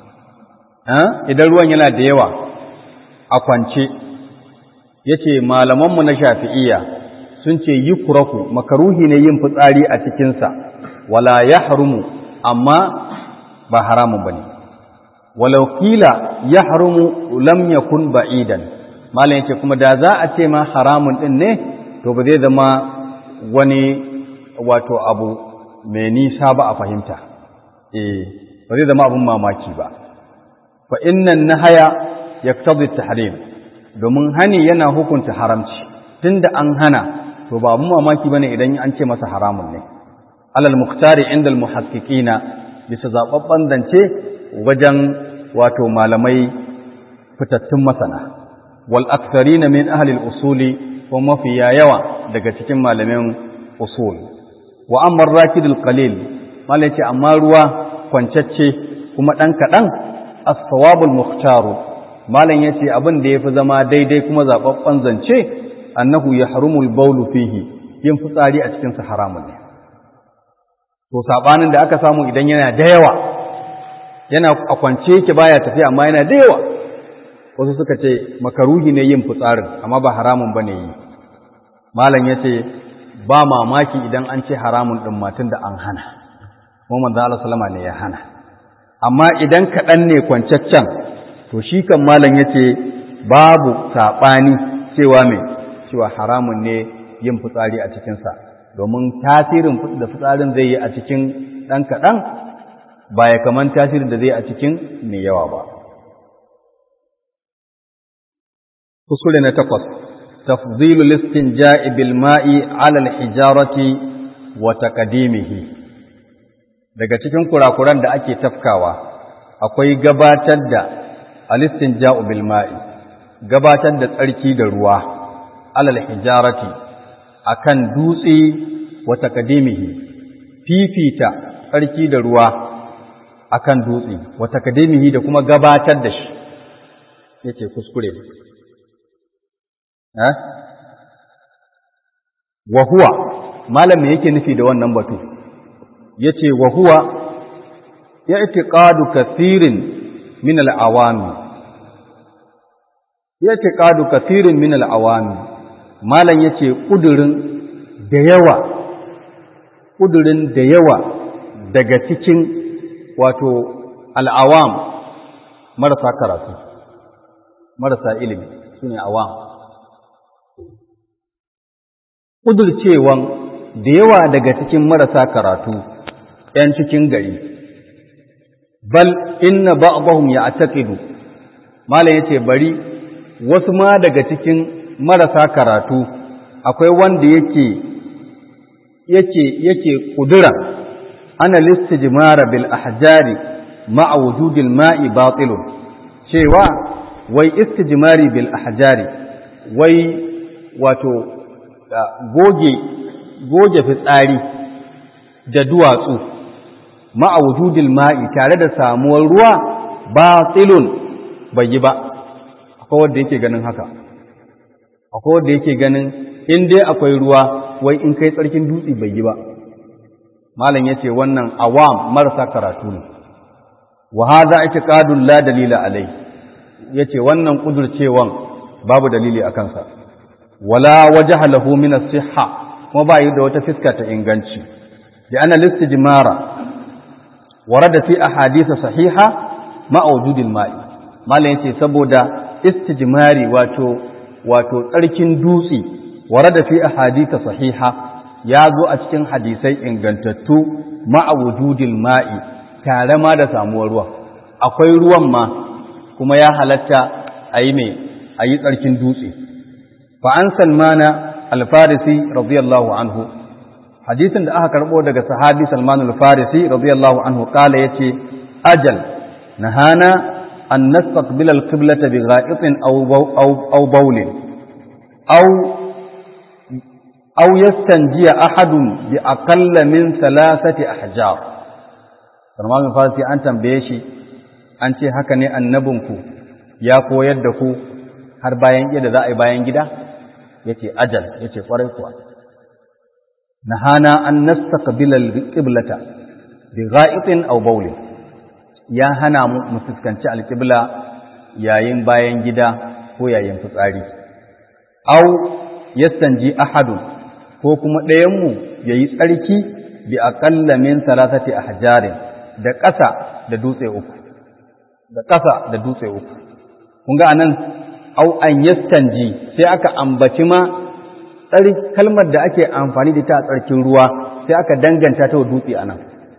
idan ruwan yana da yawa a kwance yace malaman mu na shafi'iyya sun ce yukrahu makaruhi ne yin fitsari a cikin sa wala yahrumu amma ba haramun bane walau kila yahrumu lam yakun ba'idan malam yace kuma da za a ce ma haramun din ne to ba zai zama wani wato abu mai nisa ba a fahimta eh ba zai zama abun mamaki ba fa innan nahaya yaqtadi tahrim domin hani yana hukunta haramci tunda an hana to ba abun mamaki bane idan an ce masa haramun ne alal muktari inda al muhaqqiqina bisa zababban zance wajen wato malamai fitattun masana wal aktharina min ahli al usuli ko mafiya yawa daga cikin malamin usul wa amma rakid al qalil malai ce amma ruwa kwancacce kuma dan kadan as-sawab al mukhtar malam yace abin da yafi zama daidai kuma zababban zance annahu yahrumu al bawl fihi yin fitsari a cikin sa haramun ne to sabanin da aka samu idan yana da yawa yana a kwance yake baya tafiya amma yana da yawa wasu suka ce makaruhi ne yin fitsarin amma ba haramun bane yi malam yace ba mamaki idan an ce haramun din matun da an hana kuma manzo Allah sallama ne ya hana amma idan kaɗan ne kwancaccen to shi kan malam yace babu saɓani cewa mai cewa haramun ne yin fitsari a cikinsa domin tasirin da fitsarin zai yi a cikin ɗan kaɗan ba ya kaman tasirin da zai a cikin mai yawa ba. Kuskure na takwas, tafzilu listin ja'ibil ma'i alal hijarati wa taqdimihi Daga cikin kurakuran da ake tafkawa, akwai gabatar da alistin ja'ubil ma'i, gabatar da tsarki da ruwa, alal hijarati, akan dutse wa taqdimihi fifita tsarki da ruwa akan dutse wa taqdimihi da kuma gabatar da shi yace kuskure eh wa huwa malam yake nufi da wannan batu yace wa huwa i'tiqadu kathirin min al-awami i'tiqadu kathirin min al-awami malam yace kudurin da yawa kudurin da yawa daga cikin wato al'awam marasa karatu marasa ilimi sune awam kudurcewan da yawa daga cikin marasa karatu ‘yan cikin gari bal inna ba'dahum ya'taqidu malam yace bari wasu ma daga cikin marasa karatu akwai wanda yake yake yake kudura ana listijmara bil ahjari ma'a wujudil ma'i batilun cewa wai istijmari bil ahjari wai wato goge goge fitsari da duwatsu ma'a wujudil ma'i tare da samuwar ruwa batilun bai yi ba akwai wanda yake ganin haka akwai wanda yake ganin in dai akwai ruwa wai in kai tsarkin dutse bai yi ba malam yace wannan awam marasa karatu ne wa hadha i'tiqadun la dalila alai yace wannan kudurcewan babu dalili akan sa wala wajha lahu min as-sihha kuma ba yi da wata fiska ta inganci da ana listijmara warada fi ahadith sahiha ma wujudil ma'i malam yace saboda istijmari wato wato tsarkin dutse warada fi ahadith sahiha ya zo a cikin hadisai ingantattu ma'a wujudil ma'i tare ma da samuwar ruwa akwai ruwan ma kuma ya halatta a yi mai a yi tsarkin dutse fa an salmana alfarisi radiyallahu anhu hadisin da aka karbo daga sahabi Salman al-Farisi radiyallahu anhu kala yace ajal nahana an nastaqbil al-qiblata bi gha'itin aw aw aw bawlin aw aw yastanjiya ahadun bi aqalla min thalathati ahjar Salman al-Farisi an tambaye shi an ce haka ne annabinku ya koyar da ku har bayan yadda za a yi bayan gida yace ajal yace kwarai kuwa nahana an nastaqbila al-qiblata bi gha'itin aw bawlin ya hana mu mu fuskanci al-qibla yayin bayan gida ko yayin fitsari aw yastanji ahadun ko kuma ɗayan mu yayi tsarki bi aqalla min salasati ahjarin da ƙasa da dutse uku da ƙasa da dutse uku kun ga anan au an yastanji sai aka ambaci ma kalmar da ake amfani da ta a tsarkin ruwa sai aka danganta ta wa dutse a nan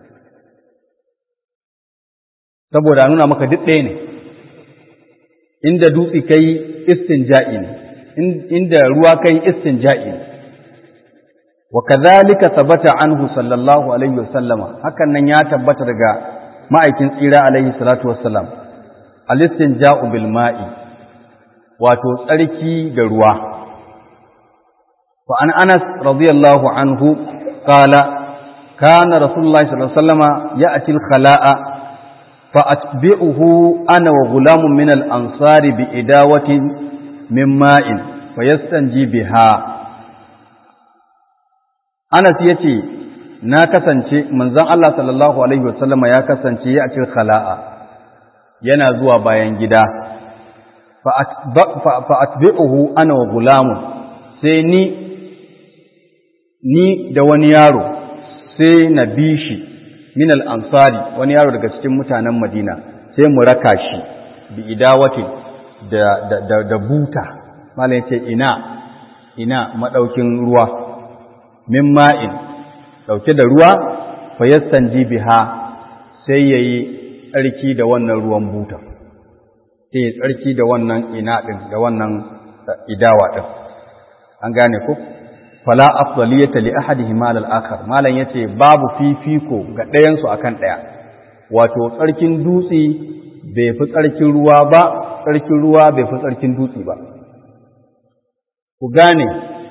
saboda nuna maka duk ɗaya ne inda dutse kai istinja'i ne inda ruwa kai istinja'i ne wa kadhalika thabata anhu sallallahu alaihi wasallama hakan nan ya tabbata daga ma'aikin tsira alaihi salatu wassalam al-istinja'u bil ma'i wato tsarki da ruwa وعن أنس رضي الله عنه قال كان رسول الله صلى الله عليه وسلم يأتي الخلاء فأتبعه أنا وغلام من الأنصار بإداوة من ماء فيستنجي بها أنس يتي na kasance manzon Allah sallallahu alaihi wasallama ya kasance ya cin khala'a yana zuwa bayan gida fa atbi'uhu ana wa gulamun sai ni ni da wani yaro sai na bi shi min al-ansari wani yaro daga cikin mutanen Madina sai mu raka shi bi idawatin da da da, da buta mallan yace ina ina madaukin ruwa min ma'in dauke da ruwa fa yastanji biha sai yayi tsarki da wannan ruwan buta sai tsarki da wannan ina din da wannan idawa din an gane ko fala afdaliyata li ahadihima al akhar malan yace babu fifiko ga ɗayan su akan ɗaya wato tsarkin dutse bai fi tsarkin ruwa ba tsarkin ruwa bai fi tsarkin dutse ba ku gane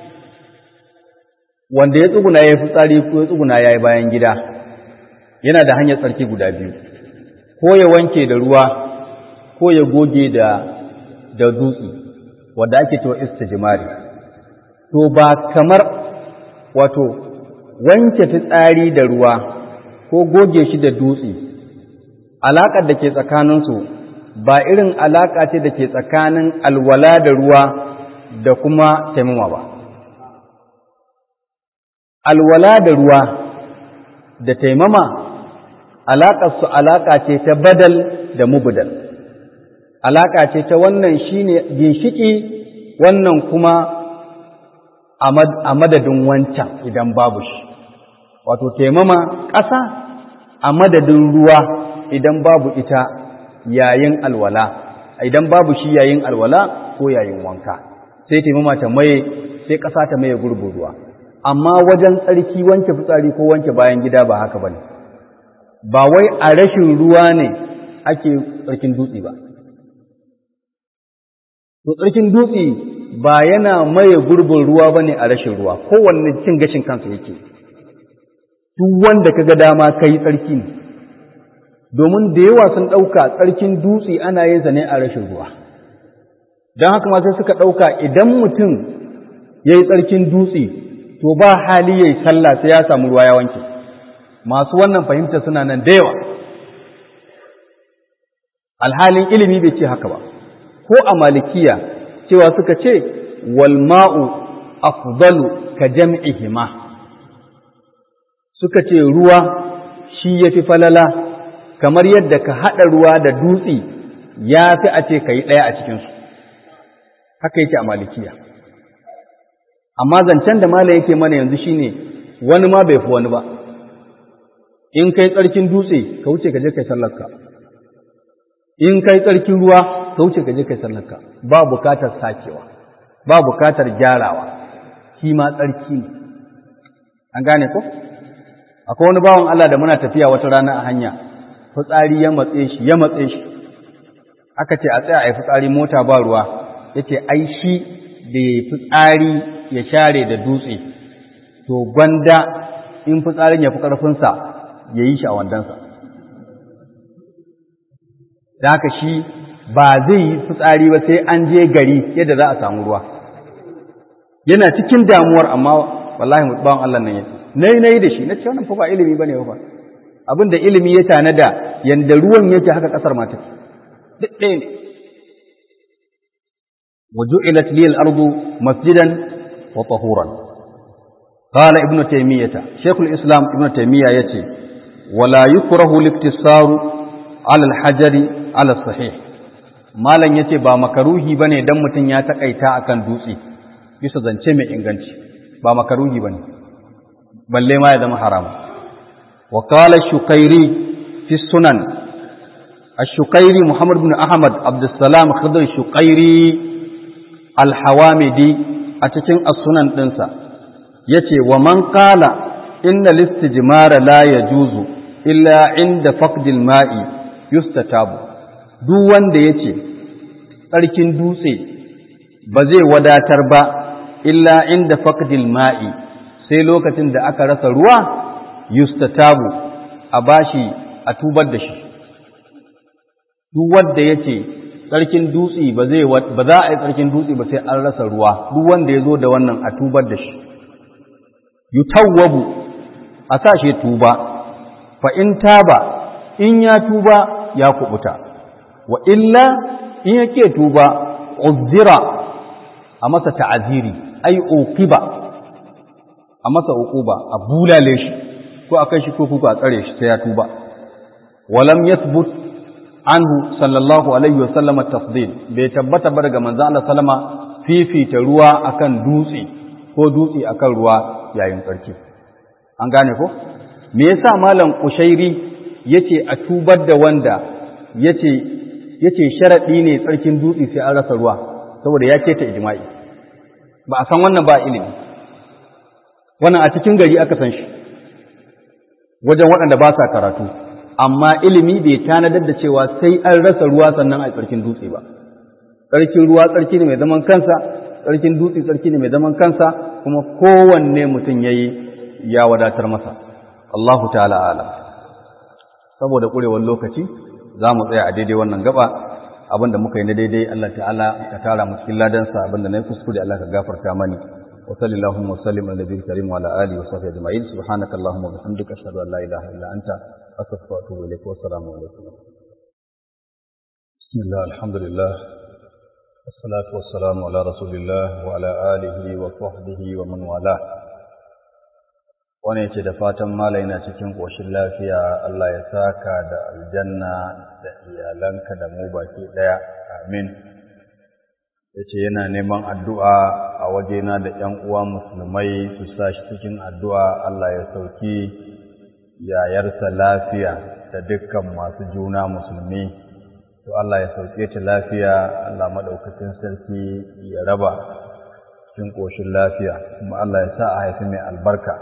wanda ya tsuguna ya fi tsari ko ya tsuguna ya yi bayan gida yana da hanyar tsarki guda biyu ko ya wanke da ruwa ko ya goge da da dutse wanda ake cewa istijmari to ba kamar wato wanke fitsari da ruwa ko goge shi da dutse alaƙar da ke tsakaninsu ba irin alaƙa ce da ke tsakanin alwala da ruwa da kuma taimama ba alwala da ruwa da taimama alaƙarsu alaƙa ce ta badal da mubudal alaƙa ce ta wannan shine ginshiki wannan kuma a madadin wancan idan babu shi wato taimama ƙasa a madadin ruwa idan babu ita yayin alwala idan babu shi yayin alwala ko yayin wanka sai taimama ta maye sai ƙasa ta maye gurbin ruwa amma wajen tsarki wanke fitsari ko wanke bayan gida ba haka bane ba wai a rashin ruwa ne ake tsarkin dutse ba to tsarkin dutse ba yana maye gurbin ruwa ba ne a rashin ruwa kowanne cin gashin kansa yake duk wanda ka ga dama ka yi tsarki ne domin da yawa sun ɗauka tsarkin dutse ana yin sa ne a rashin ruwa don haka ma sai suka ɗauka idan mutum ya yi tsarkin dutse to ba hali ya yi sallah sai ya samu ruwa ya wanke masu wannan fahimta suna nan da yawa alhalin ilimi bai ce haka ba ko a malikiya cewa suka ce wal ma'u afdalu ka jam'ihima suka ce ruwa shi yafi falala kamar yadda ka haɗa ruwa da dutse ya fi a ce ka yi ɗaya a cikinsu haka yake a malikiya amma zancen da mala yake mana yanzu shine wani ma bai fi wani ba in kai tsarkin dutse ka wuce ka je kai sallarka in kai tsarkin ruwa ka wuce ka je kai sallarka ba bukatar sakewa ba bukatar gyarawa shi ma tsarki ne an gane ko akwai wani bawan Allah da muna tafiya wata rana a hanya fitsari ya matse shi ya matse shi aka ce a tsaya a yi fitsari mota ba ruwa ya ce ai shi da ya fitsari ya share da dutse to gwanda in fitsarin ya fi ƙarfinsa ya yi shi a wandansa da haka shi ba zai yi fitsari ba sai an je gari yadda za a samu ruwa yana cikin damuwar amma wallahi mutubawan Allah nan yake nai nai da shi na ce wannan fa ba ilimi bane ba abin da ilimi ya tanada yanda ruwan yake haka kasar ma take duk ɗaya ne وجعلت لي الأرض مسجدا وطهورا قال ابن تيمية شيخ الإسلام ابن تيمية يتي ولا يكره الاقتصار على الحجر على الصحيح malam yace ba makaruhi bane dan mutun ya takaita akan dutse bisa zance mai inganci ba makaruhi bane balle ma ya zama haram wa qala shukairi fi sunan ash-shukairi muhammad ibn ahmad abdussalam khidr shukairi al-hawamidi a cikin as-sunan dinsa yace wa man qala inna listijmara la yajuzu illa inda faqdil ma'i yustatabu duk wanda yace tsarkin dutse ba zai wadatar ba illa inda faqdil ma'i sai lokacin da aka rasa ruwa yustatabu a bashi a tubar da shi duk wanda yace tsarkin dutse ba zai ba za a yi tsarkin dutse ba sai an rasa ruwa duk wanda ya zo da wannan a tubar da shi yutawwabu a sa shi tuba fa in taba in ya tuba ya kubuta wa illa in yake tuba uzira a masa ta'aziri ai uqiba a masa uquba a bulale shi ko a kai shi ko kuka a tsare shi sai ya tuba walam yathbut anhu sallallahu alaihi wa sallam tafdil bai tabbata ba daga manzo Allah sallama fifita ruwa akan dutse ko dutse akan ruwa yayin tsarki an gane ko me yasa malam kushairi yace a tubar da wanda yace yace sharadi ne tsarkin dutse sai an rasa ruwa saboda ya ce ta ijma'i ba a san wannan ba ilimi wannan a cikin gari aka san shi wajen waɗanda ba sa karatu amma ilimi bai tanadar da cewa sai an rasa ruwa sannan a tsarkin dutse ba tsarkin ruwa tsarki ne mai zaman kansa tsarkin dutse tsarki ne mai zaman kansa kuma kowanne mutum ya yi ya wadatar masa Allahu ta'ala alam saboda ƙurewar lokaci za mu tsaya a daidai wannan gaba abinda muka yi na daidai Allah ta'ala ka tara mu cikin ladansa abinda na yi kuskure Allah ka gafarta mani wa sallallahu wa sallim ala nabiyil karim wa ala alihi wa sahbihi ajma'in subhanaka allahumma wa bihamdika ashhadu an la ilaha illa anta astaghfiruka wa atubu ilaik wa assalamu alaikum bismillah alhamdulillah والصلاة والسلام على رسول الله وعلى آله وصحبه ومن والاه wani ce da fatan malai na cikin ƙoshin lafiya Allah ya saka da aljanna da iyalanka da mu baki ɗaya amin ya ce yana neman addu'a a wajena da ‘yan uwa musulmai su sa shi cikin addu'a Allah ya sauki yayarsa lafiya da dukkan masu juna musulmi to Allah ya sauke ta lafiya Allah maɗaukacin sarki ya raba cikin ƙoshin lafiya kuma Allah ya sa a haifi mai albarka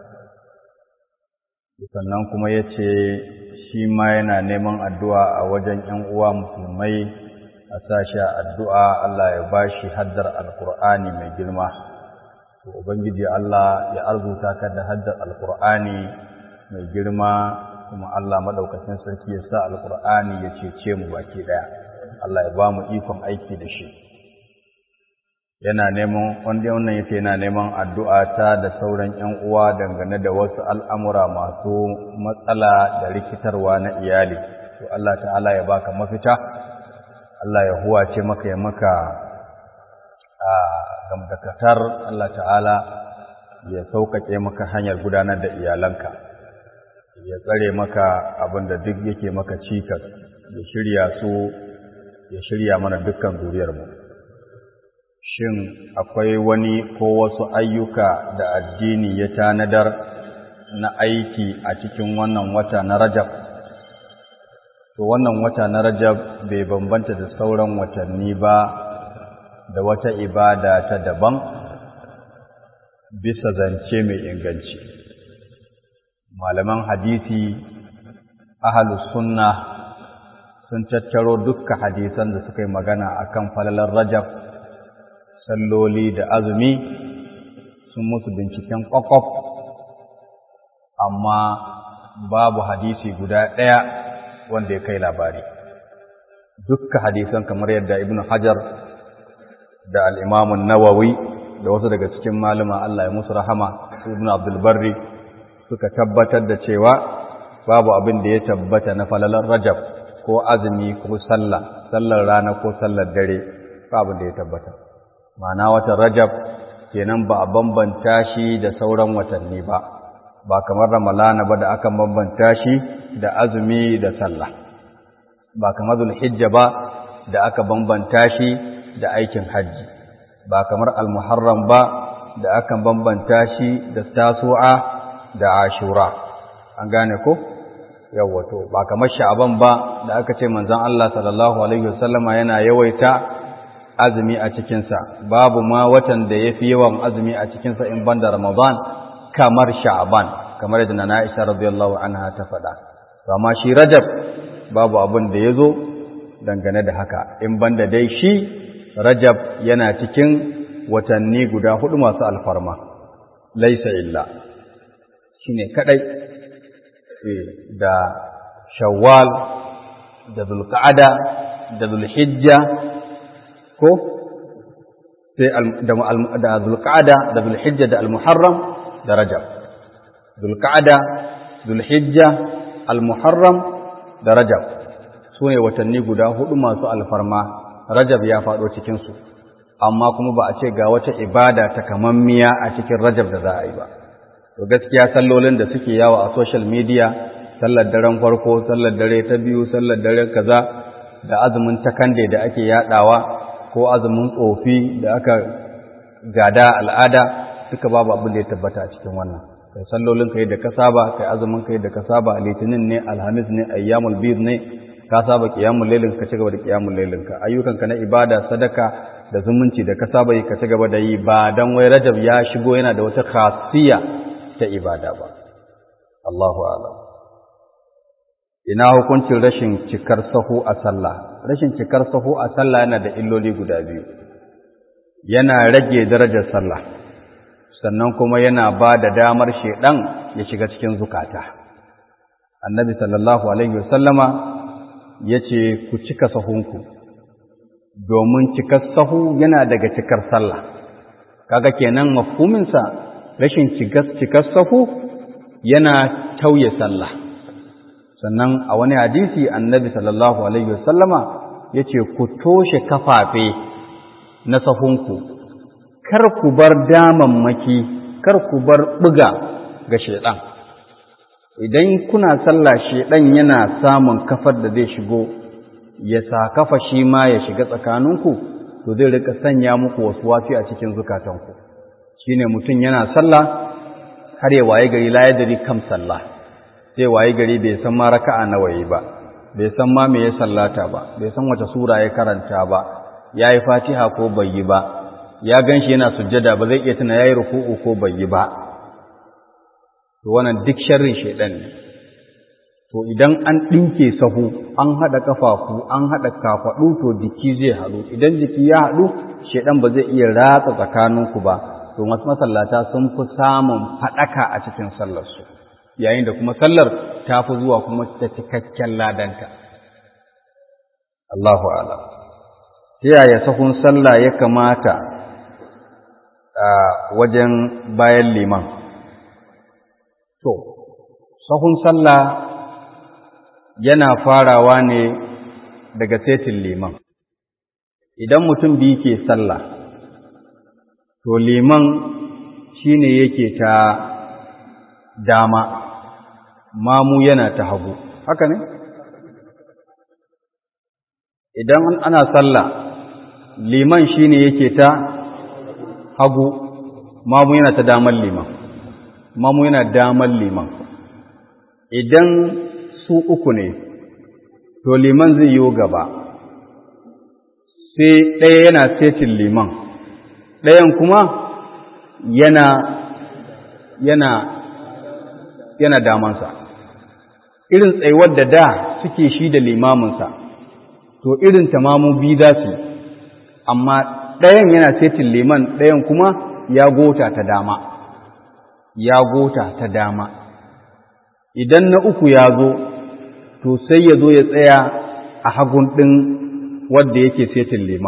sannan kuma ya ce shi ma yana neman addu'a a wajen ‘yan uwa musulmai a sashi addu'a Allah ya ba shi haddar alkur'ani mai girma to Ubangiji Allah ya arzuta ka da haddar alkur'ani mai girma kuma Allah maɗaukacin sarki ya sa alkur'ani ya cece mu baki ɗaya Allah ya ba mu ikon aiki da shi yana neman wanda wannan yake yana neman addu'a ta da sauran ‘yan uwa dangane da wasu al'amura masu matsala da rikitarwa na iyali to Allah ta'ala ya baka mafita Allah ya huwace maka ya maka a gamdakatar Allah ta'ala ya sauƙaƙe maka hanyar gudanar da iyalanka ya tsare maka abin da duk yake maka cikas ya shirya su ya shirya mana dukkan zuriyarmu shin akwai wani ko wasu ayyuka da addini ya tanadar na aiki a cikin wannan wata na rajab to wannan wata na rajab bai bambanta da sauran watanni ba da wata ibada ta daban bisa zance mai inganci malaman hadisi ahalus sunna sun tattaro dukka hadisan da suka yi magana akan falalar rajab salloli da azumi sun musu binciken kwakwaf amma babu hadisi guda ɗaya wanda ya kai labari dukka hadisan kamar yadda ibn hajar da al'imamun nawawi da wasu daga cikin malama Allah ya musu rahama ibn abdulbarri suka tabbatar da cewa babu abin da ya tabbata na falalar rajab ko azumi ko sallah sallar rana ko sallar dare ba abin da ya tabbata ma'ana watan rajab kenan ba a bambanta shi da sauran watanni ba ba kamar ramalana ba da aka bambanta shi da azumi da sallah ba kamar zulhijja ba da aka bambanta shi da aikin hajji ba kamar almuharram ba da aka bambanta shi da tasu'a da ashura an gane ko yawwato ba kamar sha'aban ba da aka ce manzon Allah sallallahu alaihi wasallama yana yawaita azumi a cikinsa babu ma watan da yafi yawan azumi a cikinsa in banda ramadan kamar sha'aban kamar yadda na Aisha radiyallahu anha ta faɗa amma shi rajab babu abin da yazo dangane da haka in banda dai shi rajab yana cikin watanni guda hudu masu alfarma laisa illa shine kadai da shawwal da zulqa'ada da zulhijja ko sai da zulqa'ada da zulhijja da almuharram da rajab zulqa'ada zulhijja almuharram da rajab sune watanni guda hudu masu alfarma rajab ya faɗo cikinsu amma kuma ba a ce ga wata ibada ta kamammiya a cikin rajab da za a yi ba to gaskiya sallolin da suke yawo a social media sallar daren farko sallar dare ta biyu sallar dare kaza da azumin takande da ake yadawa ko azumin tsofi da aka gada al'ada suka babu abin da ya tabbata a cikin wannan kai sallolin kai da ka saba kai azumin kai da ka saba litinin ne alhamis ne ayyamul bid ne ka saba qiyamul lailin ka ci gaba da qiyamul lailin ka ayyukanka na ibada sadaka da zumunci da ka saba yi ka ci gaba da yi ba dan wai rajab ya shigo yana da wata khasiyya ta ibada ba Allahu a'lam ina hukuncin rashin cikar sahu a sallah rashin cikar sahu a sallah yana da illoli guda biyu yana rage darajar sallah sannan kuma yana ba da damar shedan ya shiga cikin zukata annabi sallallahu alaihi wasallama yace ku cika sahunku domin cikar sahu yana daga cikar sallah kaga kenan mafhuminsa rashin cikar sahu yana tauye sallah sannan a wani hadisi annabi sallallahu alaihi wasallama yace ku toshe kafafe na sahunku kar ku bar damammaki kar ku bar buga ga shedan idan kuna sallah shedan yana samun kafar da zai shigo ya sa kafa shi ma ya shiga tsakaninku to zai rika sanya muku wasu wafi a cikin zukatanku shine mutum yana sallah har ya waye gari la yadri kam sallah sai waye gari bai san ma raka'a nawa yi ba bai san ma me ya sallata ba bai san wace sura ya karanta ba yayi fatiha ko bai yi ba ya ganshi yana sujjada ba zai iya tuna yayi ruku'u ko bai yi ba to wannan duk sharrin shedan ne to idan an dinke sahu an hada kafafu an hada kafadu to jiki zai haɗu idan jiki ya haɗu shedan ba zai iya ratsa tsakaninku ba to masu masallata sun fi samun faɗaka a cikin sallarsu yayin da kuma sallar ta fi zuwa kuma ta cikakken ladanta Allahu ala ta yaya sahun sallah ya kamata a wajen bayan liman to sahun sallah yana farawa ne daga setin liman idan mutum biyu ke sallah to liman shi ne yake ta dama mamu yana ta hagu haka ne idan ana sallah liman shi ne yake ta hagu mamu yana ta daman liman mamu yana daman liman idan su uku ne to liman zai yi gaba sai ɗaya yana setin liman ɗayan kuma yana yana yana damansa irin tsayuwar da da suke shi da limaminsa to irin tamamu biyu za su amma ɗayan yana setin liman ɗayan kuma ya gota ta dama ya gota ta dama idan na uku ya zo to sai ya zo ya tsaya a hagun ɗin wadda yake setin liman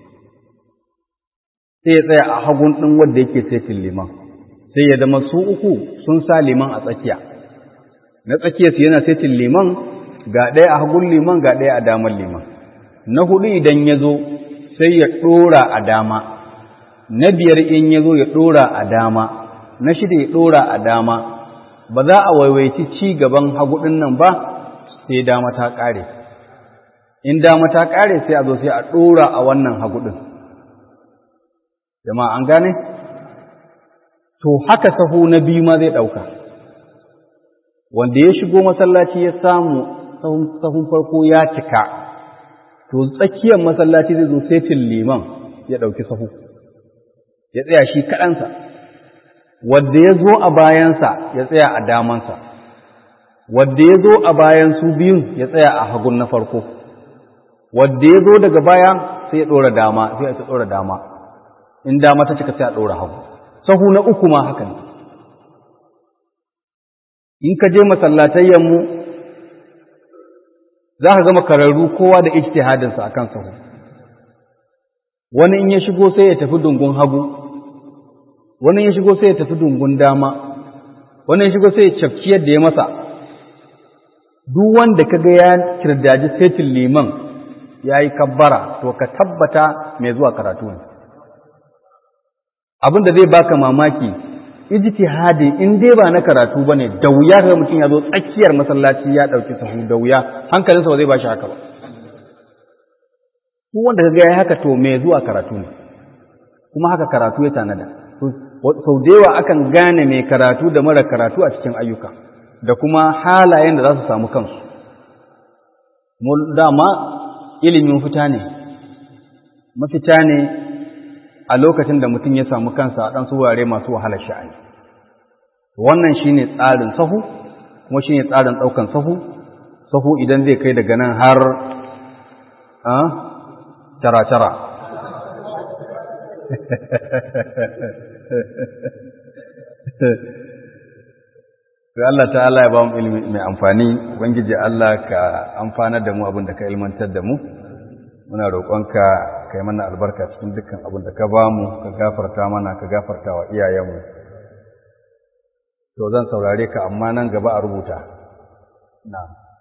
sai ya tsaya a hagun ɗin wadda yake setin liman sai ya zama su uku sun sa liman a tsakiya na tsakiyarsu yana setin liman ga ɗaya a hagun liman ga ɗaya a damar liman na hudu idan ya zo sai ya ɗora a dama na biyar in ya zo ya ɗora a dama na shida ya ɗora a dama ba za a waiwaiti ci gaban hagudin nan ba sai dama ta ƙare in dama ta ƙare sai a zo sai a ɗora a wannan hagudin jama'a an gane to haka sahu na biyu ma zai ɗauka wanda ya shigo masallaci ya samu sahun farko ya cika to tsakiyar masallaci zai zo setin liman ya ɗauki sahu ya tsaya shi kaɗansa wadda ya zo a bayansa ya tsaya a damansa wadda ya zo a bayan su biyun ya tsaya a hagun na farko wadda ya zo daga baya sai ya ɗora dama sai ya ɗora dama in dama ta cika sai a ɗora hagu sahu na uku ma haka ne in ka je masallatayyanmu za ka gama kararru kowa da ijtihadinsa akan sahu wani in ya shigo sai ya tafi dungun hagu wani ya shigo sai ya tafi dungun dama wani ya shigo sai ya cafki yadda ya masa duk wanda kaga ya kirdaji setin liman ya yi kabbara to ka tabbata mai zuwa karatu ne abin da zai baka mamaki ijtihadi in dai ba na karatu bane da wuya ga mutum ya zo tsakiyar masallaci ya dauki sahu da wuya hankalinsa ba zai bashi haka ba ko wanda kaga yayi haka to mai zuwa karatu ne kuma haka karatu ya tanada sau da yawa akan gane mai karatu da mara karatu a cikin ayyuka da kuma halayen da za su samu kansu dama ilimin fita ne mafita ne a lokacin da mutum ya samu kansa a ɗan wurare masu wahalar sha'ani wannan shi ne tsarin sahu kuma shi ne tsarin ɗaukan sahu sahu idan zai kai daga nan har tara-tara Sai Allah ta'ala ya ba mu ilimi mai amfani, Ubangiji Allah ka amfanar da mu abin da ka ilmantar da mu, muna roƙonka ka yi mana albarka cikin dukkan abin da ka ba mu, ka gafarta mana, ka gafarta wa iyayenmu. To zan saurare ka amma nan gaba a rubuta. Na.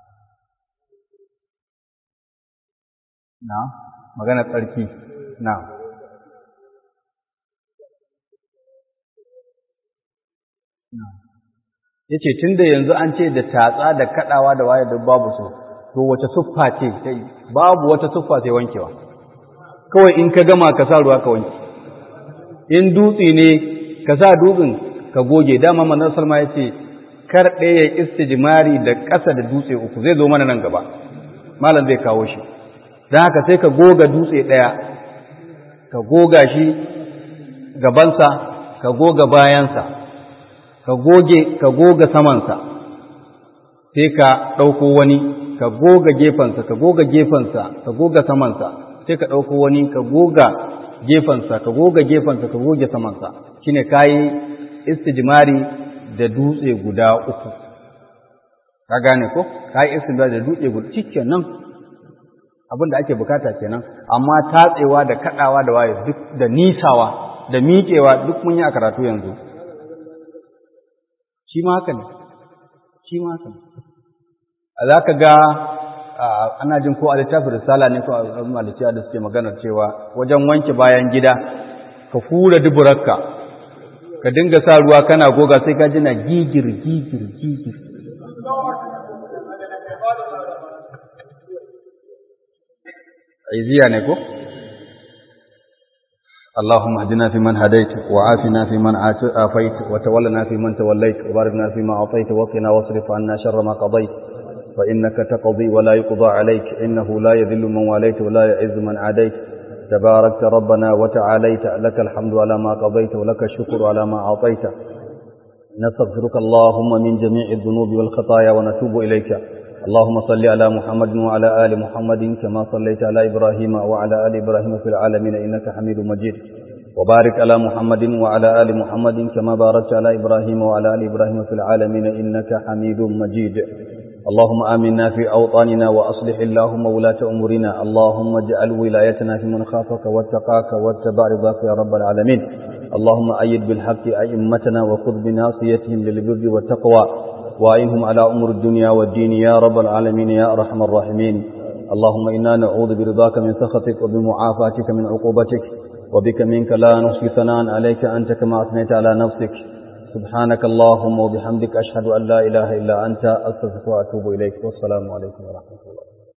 Na, magana tsarki, na. Na. ya ce tun da yanzu an ce da tatsa da kaɗawa da waye duk babu su to wace siffa ce babu wata siffa sai wankewa kawai in ka gama ka sa ruwa ka wanke in dutse ne ka sa dutsen ka goge dama manzon salma ya ce kar ɗaya istijmari da ƙasa da dutse uku zai zo mana nan gaba malam zai kawo shi don haka sai ka goga dutse ɗaya ka goga shi gabansa ka goga bayansa ka goge ka goga samansa sai ka ɗauko wani ka goga gefensa ka goga gefensa ka goga samansa sai ka ɗauko wani ka goga gefensa ka goga gefensa ka goge samansa shine kayi istijmari da dutse guda uku ka gane ko kayi istijmari da dutse guda cikin nan abin da ake bukata kenan amma tatsewa da kaɗawa da waye duk da nisawa da miƙewa duk mun yi a karatu yanzu shi ma haka ne shi ma haka ne za ka ga ana jin ko a littafin risala ne ko a malikiya da suke maganar cewa wajen wanke bayan gida ka hura duburarka ka dinga sa ruwa kana goga sai ka jina gigir gigir gigir aiziya ne ko اللهم اهدنا فيمن هديت وعافنا فيمن عافيت وتولنا فيمن توليت وبارك لنا فيما اعطيت وقنا واصرف عنا شر ما قضيت فانك تقضي ولا يقضى عليك انه لا يذل من واليت ولا يعز من عاديت تباركت ربنا وتعاليت لك الحمد على ما قضيت ولك الشكر على ما اعطيت نستغفرك اللهم من جميع الذنوب والخطايا ونتوب إليك اللهم صل على محمد وعلى آل محمد كما صليت على إبراهيم وعلى آل إبراهيم في العالمين إنك حميد مجيد وبارك على محمد وعلى آل محمد كما باركت على إبراهيم وعلى آل إبراهيم في العالمين إنك حميد مجيد اللهم آمنا في أوطاننا وأصلح اللهم ولاة أمورنا اللهم اجعل ولايتنا في من خافك واتقاك واتبع رضاك يا رب العالمين اللهم أيد بالحق أئمتنا وخذ بناصيتهم للبر والتقوى وأعنهم على أمور الدنيا والدين يا رب العالمين يا أرحم الراحمين اللهم إنا نعوذ برضاك من سخطك وبمعافاتك من عقوبتك وبك منك لا نحصي ثناء عليك أنت كما أثنيت على نفسك سبحانك اللهم وبحمدك أشهد أن لا إله إلا أنت أستغفرك وأتوب إليك والسلام عليكم ورحمة الله